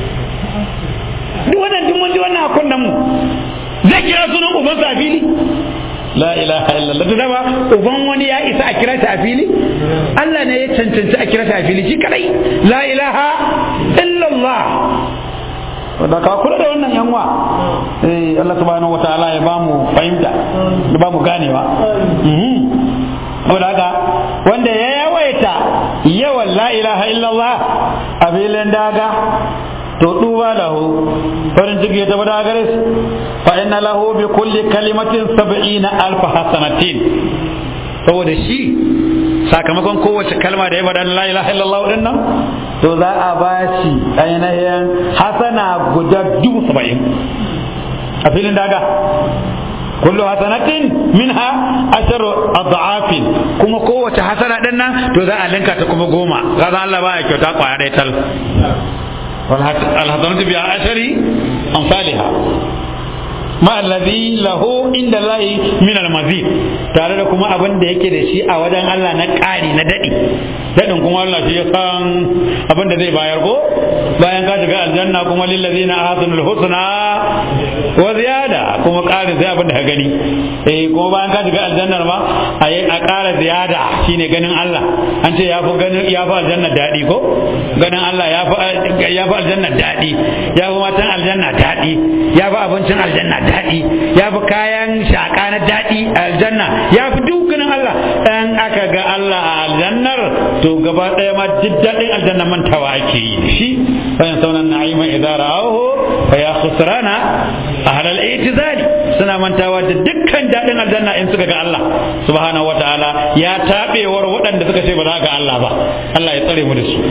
duk wannan duk mun ji wannan a kunnan mu zai kira sunan ubansa a fili la ilaha illallah da dama uban wani ya isa a kira ta a fili Allah ne ya cancanci a kira ta a fili shi kadai la ilaha illallah da ka kula da wannan yanwa eh Allah subhanahu wataala ya bamu fahimta ya bamu ganewa saboda haka wanda ya yawaita yawan la ilaha illallah a filin daga to duba lahu farin ciki ya tafi da gare su fa inna lahu bi kulli kalimatin sab'ina alf hasanatin saboda shi sakamakon kowace kalma da ya faɗa la ilaha illallah din nan to za a ba shi ainihin hasana guda dubu saba'in a filin daga kullu hasanatin minha asharu adhafin kuma kowace hasana din nan to za a linka ta kuma goma kaza Allah ba ya kyauta kwaya ɗaya tal الحسنة بعشر أمثالها ma allazi lahu inda lahi min almazid tare da kuma abin da yake da shi a wajen Allah na ƙari na daɗi daɗin kuma Allah shi ya san abin da zai bayar ko bayan ka shiga aljanna kuma lillazina ahsanul husna wa ziyada kuma ƙarin sai abin da ka gani eh kuma bayan ka shiga aljannar ma a a ƙara ziyada shine ganin Allah an ce ya fi ganin ya fi aljanna daɗi ko ganin Allah ya fi ya fi aljanna daɗi ya fi matan aljanna daɗi ya fi abincin aljanna daɗi ya fi kayan shaƙa na daɗi a aljanna ya fi dukkanin Allah ɗan aka ga Allah a aljannar to gaba ɗaya ma duk daɗin aljanna mantawa ake yi da shi bayan saunan na'ima idan ra'ahu fa ya khusrana ahlal i'tizali suna mantawa da dukkan daɗin aljanna in suka ga Allah subhanahu wataala ya tabewar waɗanda suka ce ba za ga Allah ba Allah ya tsare mu da su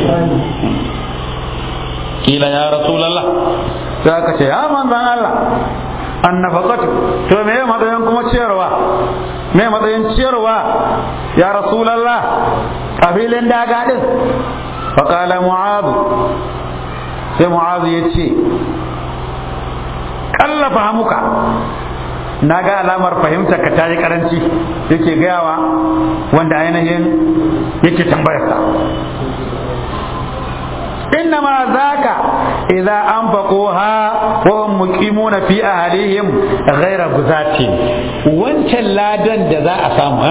kila ya rasulullah sai aka ce ya manzan Allah annafaqatu to me matsayin kuma ciyarwa me matsayin ciyarwa ya rasulullah a filin daga din faqala mu'adh sai mu'adh ya ce kallafa hamuka na ga alamar fahimtar ka tayi karanci yake gayawa wanda ainihin yake tambayarsa إنما ذاك إذا أنفقوها وهم مقيمون في أهليهم غير غزاة وانت لا دن جزاء سامها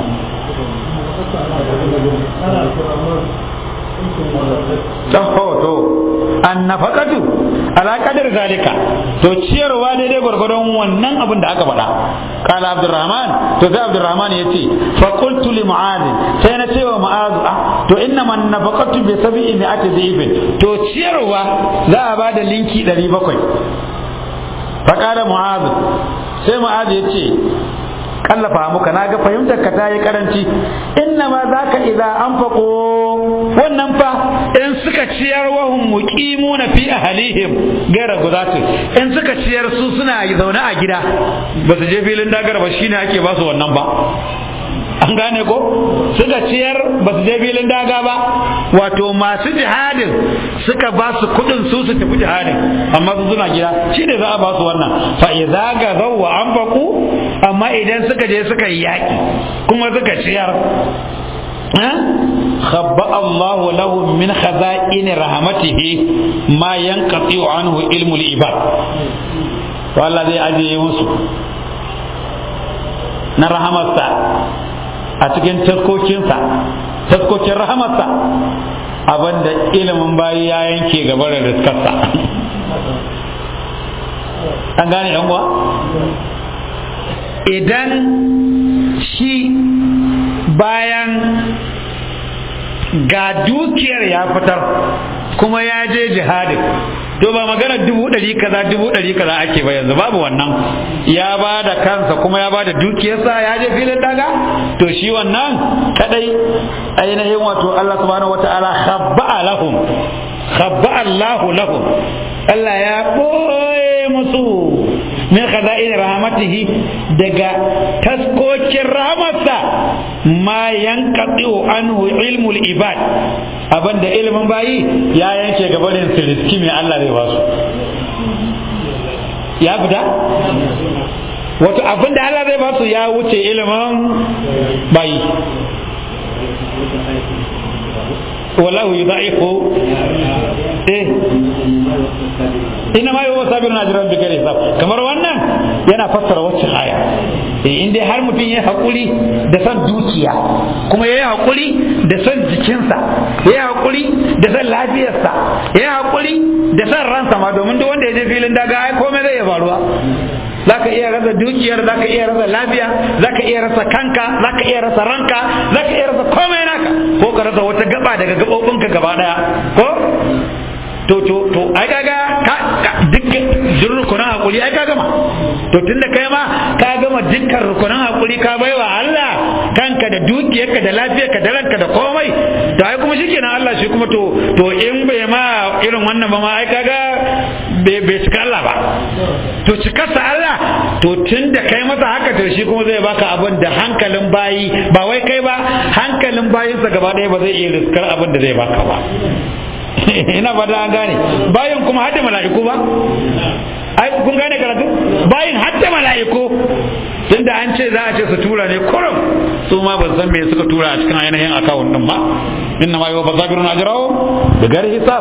to an nafaqatu ala qadar zalika to ciyarwa daidai gwargwadon wannan abin da aka faɗa kala abdurrahman to sai abdurrahman yace fa qultu li mu'adh sai na cewa mu'adh ah to inna man nafaqatu bi sab'i mi'ati dhibin to ciyarwa za a bada linki 700 fa kala mu'adh sai mu'adh yace kallafa muka na ga fahimtar ka ta yi karanci inna ma za ka idza anfaqo wannan fa in suka ciyar wahum muqimuna fi ahlihim gaira gudatu in suka ciyar su suna zaune a gida ba su je filin dagar ba shine ake ba su wannan ba an gane ko suka ciyar ba su je filin daga ba wato masu jihadin suka ba su kudin su su tafi jihadin amma su suna gida shi ne za a ba su wannan fa idza ga zawwa anfaqu amma idan suka je suka yi yaki kuma suka ciyar خبأ الله لهم من خزائن رحمته ما ينقطع عنه علم العباد والله زي أجي يوسف na rahamarsa a cikin taskokinsa taskokin rahamarsa abinda ilimin bayi ya yanke gaba da riskarsa an gane yan uwa idan shi bayan ga dukiyar ya fitar kuma ya je jihadin to ba magana dubu ɗari kaza dubu ɗari kaza ake ba yanzu babu wannan ya ba da kansa kuma ya ba da dukiyarsa ya je filin daga to shi wannan kadai ainihin wato Allah subhanahu wata'ala khabba'a lahum khabba'a Allahu lahum Allah ya ɓoye musu min khaza'in rahmatihi daga taskokin rahmatsa ma yanqati'u anhu ilmul ibad abinda ilimin bayi ya yanke gabanin siriski mai Allah zai basu ya fita wato abinda Allah zai basu ya wuce ilimin bayi wallahu yudha'ifu eh ina ma yau sabirun ajran bi ghairi hisab kamar wannan yana fassara wacce aya eh in dai har mutum ya hakuri da san dukiya kuma ya hakuri da san jikinsa ya hakuri da san lafiyarsa ya hakuri da san ransa ma domin duk wanda ya je filin daga ai komai zai iya faruwa zaka iya rasa dukiyar zaka iya rasa lafiya zaka iya rasa kanka zaka iya rasa ranka zaka iya rasa komai naka ko ka rasa wata gaba daga gabobinka gaba daya ko to to to ai kaga ka duk rukunan hakuri ai ka gama to tunda kai ma ka gama dukkan rukunan hakuri ka baiwa Allah kanka da dukiyarka da lafiyarka da ranka da komai to ai kuma shikenan Allah shi kuma to to in bai ma irin wannan ba ma ai kaga bai bai cika Allah ba to cikarsa Allah to tunda kai masa haka to shi kuma zai baka abin da hankalin bayi ba wai kai ba hankalin bayinsa gaba ɗaya ba zai iya riskar abin da zai baka ba ina fata an gane bayan kuma hadda mala'iku ba ai kun gane karatu bayan hadda mala'iku tunda an ce za a ce su tura ne kurum su ma ba san me suka tura a cikin ainihin akawun din ba inna ma yuwa zabirun ajrahu bi ghairi hisab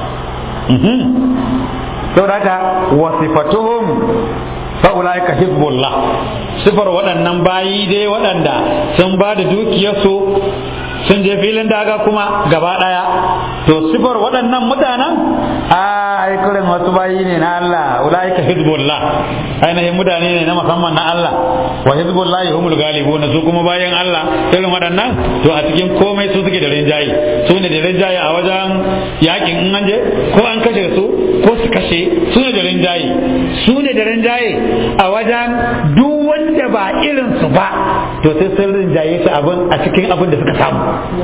saboda haka wasifatuhum fa'ulaika hizbullah sifar waɗannan bayi dai waɗanda sun ba da dukiyarsu sun je filin daga kuma gaba ɗaya to sifar waɗannan mutanen a aikurin wasu bayi ne na Allah ulaika hizbullah ainihin mutane ne na musamman na Allah wa hizbullah humul galibun su kuma bayan Allah irin waɗannan to a cikin komai su suke da rinjaye su ne da rinjaye a wajen yakin in an je ko an kashe su ko su kashe su ne da rinjaye su ne da rinjaye a wajen duk wanda ba irin su ba to sai sun rinjaye su abin a cikin abin da suka samu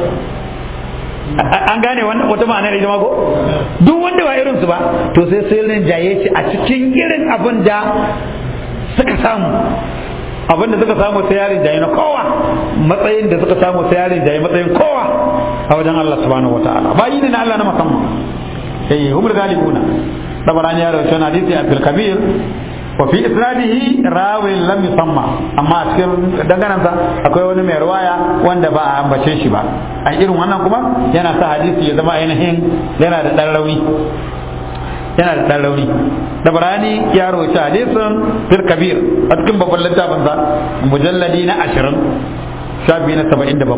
an gane wannan wata ma'ana da ita ko duk wanda ba irin su ba to sai sun rinjaye shi a cikin irin abin da suka samu abin da suka samu sai yarin jaye na kowa matsayin da suka samu sai yarin jaye matsayin kowa a wajen Allah subhanahu wataala bayi ne na Allah na musamman eh humul galibuna tabarani ya rawaito na hadisi Abdul Kabir wa fi isnadihi rawin lam yusamma amma a cikin danganansa akwai wani mai ruwaya wanda ba a ambace shi ba a irin wannan kuma yana sa hadisi ya zama ainihin yana da dan rauni yana da dan rauni da barani ya rawaita hadisin fil kabir a cikin babban littafin sa mujalladi na 20 shafi na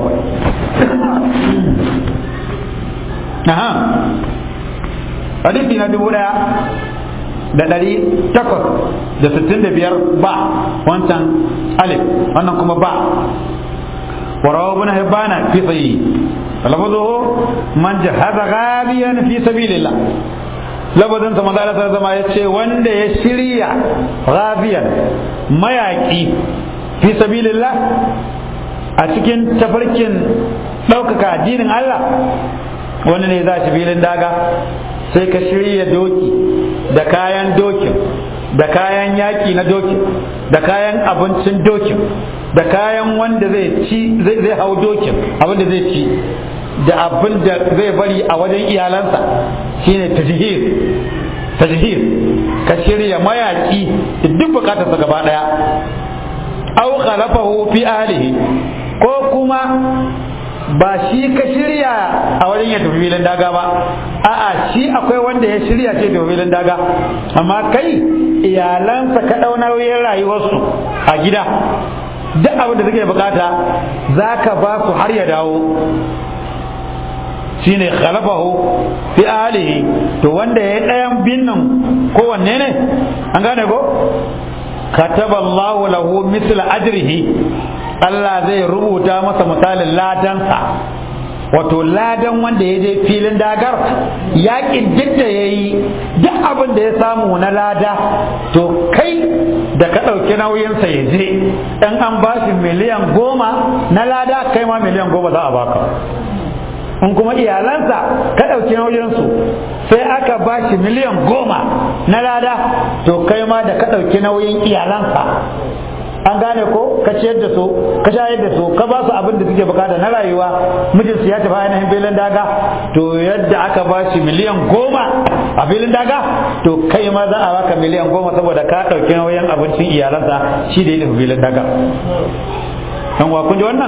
77 aha hadisi na dubu daya da ɗari takwas da sittin da biyar ba wancan alif wannan kuma ba وروى ابن حبان في صحيح لفظه من جهز غابيا في سبيل الله lafazin sa manzo Allah zama ya ce wanda ya shirya ghabiyan mayaki fi sabilillah a cikin tafarkin ɗaukaka addinin Allah wani ne za shi filin daga sai ka shirya doki da kayan dokin da kayan yaki na dokin da kayan abincin dokin da kayan wanda zai ci zai hau dokin abin da zai ci da abin da zai bari a wajen iyalansa shine tajhir tajhir ka shirya mayaki da duk bukatarsa gaba daya aw khalafahu fi ahlihi ko kuma ba shi ka shirya a wajen ya tafi filin daga ba a'a shi akwai wanda ya shirya ce tafi filin daga amma kai iyalansa ka ɗau nauyin rayuwarsu a gida duk abin da suke bukata za ka ba su har ya dawo shine khalafahu fi alihi to wanda ya ɗayan binnan kowanne ne an gane ko kataba Allahu lahu misla ajrihi Allah zai rubuta masa misalin ladansa wato ladan wanda ya je filin dagar yakin duk da ya yi duk abin da ya samu na lada to kai da ka ɗauki nauyinsa ya je in an ba shi miliyan goma na lada kai ma miliyan goma za a baka in kuma iyalansa ka ɗauki nauyinsu sai aka ba shi miliyan goma na lada to kai ma da ka ɗauki nauyin iyalansa an gane ko ka ciyar da su ka shayar da su ka ba su abin da suke bukata na rayuwa mijin su ya tafi ainihin filin daga to yadda aka ba shi miliyan goma a filin daga to kai ma za a baka miliyan goma saboda ka ɗauki nauyin abincin iyalansa shi da ya tafi filin daga dan wa kun ji wannan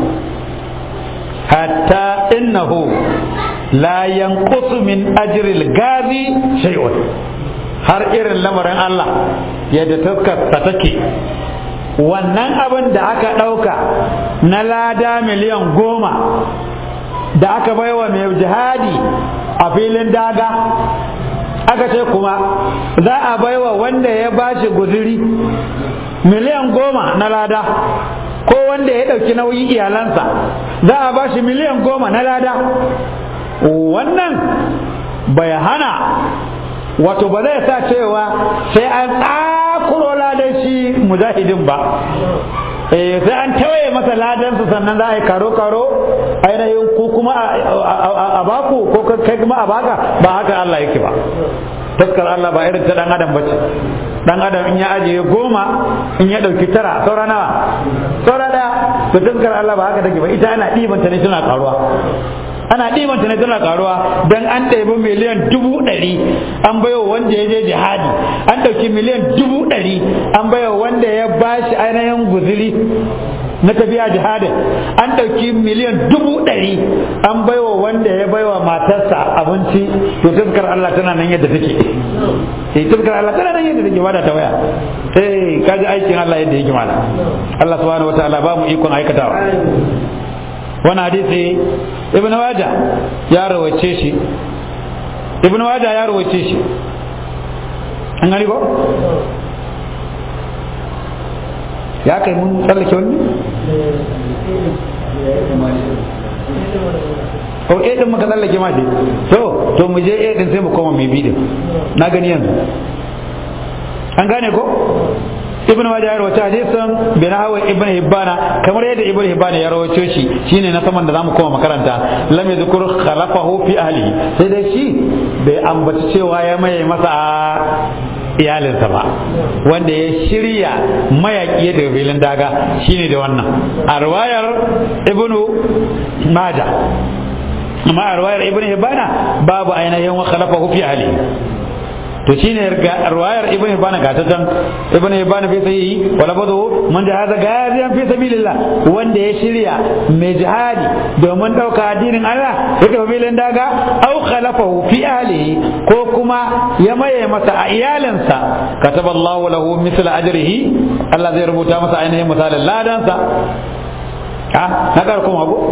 hatta innahu la yanqusu min ajril gazi shay'un har irin lamarin Allah yadda taskarsa take wannan abin da aka ɗauka na lada miliyan goma da aka baiwa mai jihadi a filin daga aka ce kuma za a baiwa wanda ya bashi guziri miliyan goma na lada ko wanda ya ɗauki nauyin iyalansa za a bashi miliyan goma na lada wannan bai hana wato ba zai sa cewa sai an tsakuro ladan shi mujahidin ba eh sai an tawaye masa ladansa sannan za a yi karo karo ainihin ku kuma a baku ko kai kuma a baka ba haka Allah yake ba taskar Allah ba irin ta dan adam bace dan adam in ya ajiye goma in ya dauki tara saura nawa saura daya to taskar Allah ba haka take ba ita ana ɗibanta ne tana karuwa ana ɗibanta ne tana karuwa don an ɗebi miliyan dubu ɗari an baiwa wanda ya je jihadi an ɗauki miliyan dubu ɗari an baiwa wanda ya bashi ainihin guziri na tafiya jihadin an ɗauki miliyan dubu ɗari an baiwa wanda ya baiwa matarsa abinci to tafkar Allah tana nan yadda take eh tafkar Allah tana nan yadda take ba da ta waya eh kaji aikin Allah yadda yake mala Allah subhanahu wataala ba mu ikon aikatawa wani hadisi ibn waja ya rawace shi ibn waja ya rawace shi an gani ko ya kai mun tsallake wani ko eh din muka tsallake ma shi to to mu je eh din sai mu koma mai bidin na gani yanzu an gane ko ibn wajah ya rawaita hadisin bin hawa ibn hibbana kamar yadda ibn hibbana ya rawaito shi shine na saman da zamu koma makaranta lam yadhkur khalafahu fi ahlihi sai dai shi bai ambaci cewa ya maye masa iyalinsa ba wanda ya shirya mayaki daga filin daga shine da wannan a riwayar ibnu majah amma a riwayar ibn hibbana babu ainihin wa khalafahu fi ahlihi to shine ruwayar ibn hibana ga ta can ibn hibana fi sahihi wala badu man da hada gaziyan fi sabilillah wanda ya shirya mai jihadi domin dauka addinin Allah ya tafi filin daga au khalafahu fi ahlihi ko kuma ya maye masa a iyalinsa kataballahu lahu mithla ajrihi Allah zai rubuta masa ainihin misalin ladansa ha na kar kuma go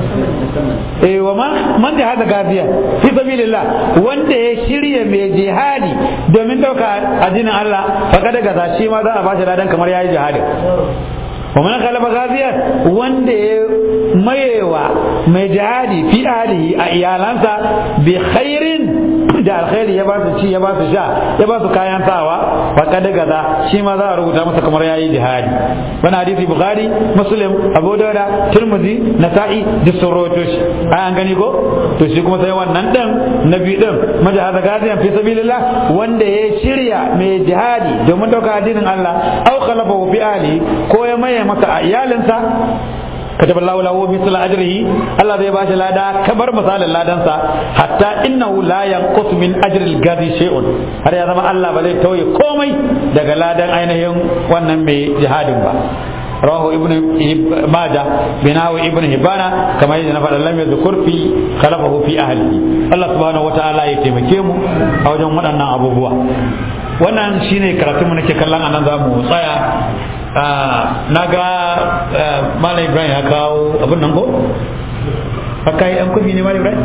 eh wa man man da hada gaziya fi sabilillah wanda ya shirya mai jihadi domin dauka addinin Allah faka daga za shi ma za a bashi ladan kamar yayi jihadi wa man khalafa gaziya wanda ya mayewa mai jihadi fi ahlihi a iyalansa bi khairin da alkhairi ya ba su ci ya ba su sha ya ba su kayan sawa faka daga za shi ma za a rubuta masa kamar yayi jihadi wani hadisi bukhari muslim abu dauda turmuzi nasa'i duk sun rawaito shi ai an gani ko to shi kuma sai wannan din nabi din majahada gaziyan fi sabilillah wanda ya shirya mai jihadi domin dauka addinin Allah au khalafahu fi ali ko ya maye masa a iyalinsa كتب الله له مثل أجره الله ذي باش لادا كبر مثال لادنسا حتى إنه لا ينقص من أجر الغازي شيء هذا يا زمان الله بلي توي كومي دغ لادن أينهم wannan mai jihadin ba رواه ابن ماجه بناو ابن هبانا كما يجي نفر لم يذكر في خلفه في أهله الله سبحانه وتعالى يتمكي mu a wajen waɗannan abubuwa wannan shine karatun mu nake kallon anan za mu tsaya na ga malam ibrahim ya kawo abin nan ko haka yi an kwafi ne ma ibrahim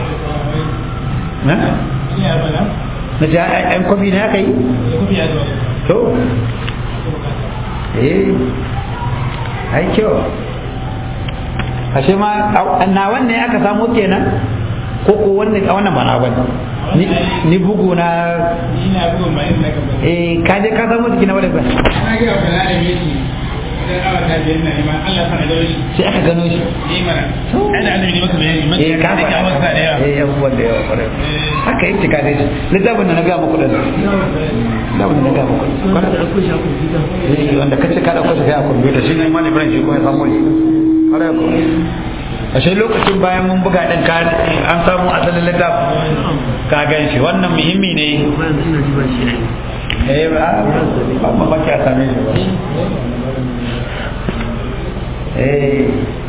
na na ce an kwafi ne haka yi to eh ai kyau ashe ma na wanne aka samu kenan ko ko wannan a wannan ba na bane ni ni bugu na ina bugu mai ina gaba eh ka je ka samu jiki na wani ba na ga ba na da miki idan awa ta biyar na neman Allah sana da shi sai aka gano shi eh mana ai da annabi ne maka bayani maka eh ka da ka maka da yawa eh abubuwan da yawa kwarai haka yake ka dai littafin da na ga muku da littafin da na ga muku eh wanda kace ka dauko shi kai a computer shi ne mallam Ibrahim shi ko ya samu ne kwarai ko ashe lokacin bayan mun buga din ka an samu asalin littafin ka gan shi wannan muhimmi ne eh ba ba ba ki a same shi ba eh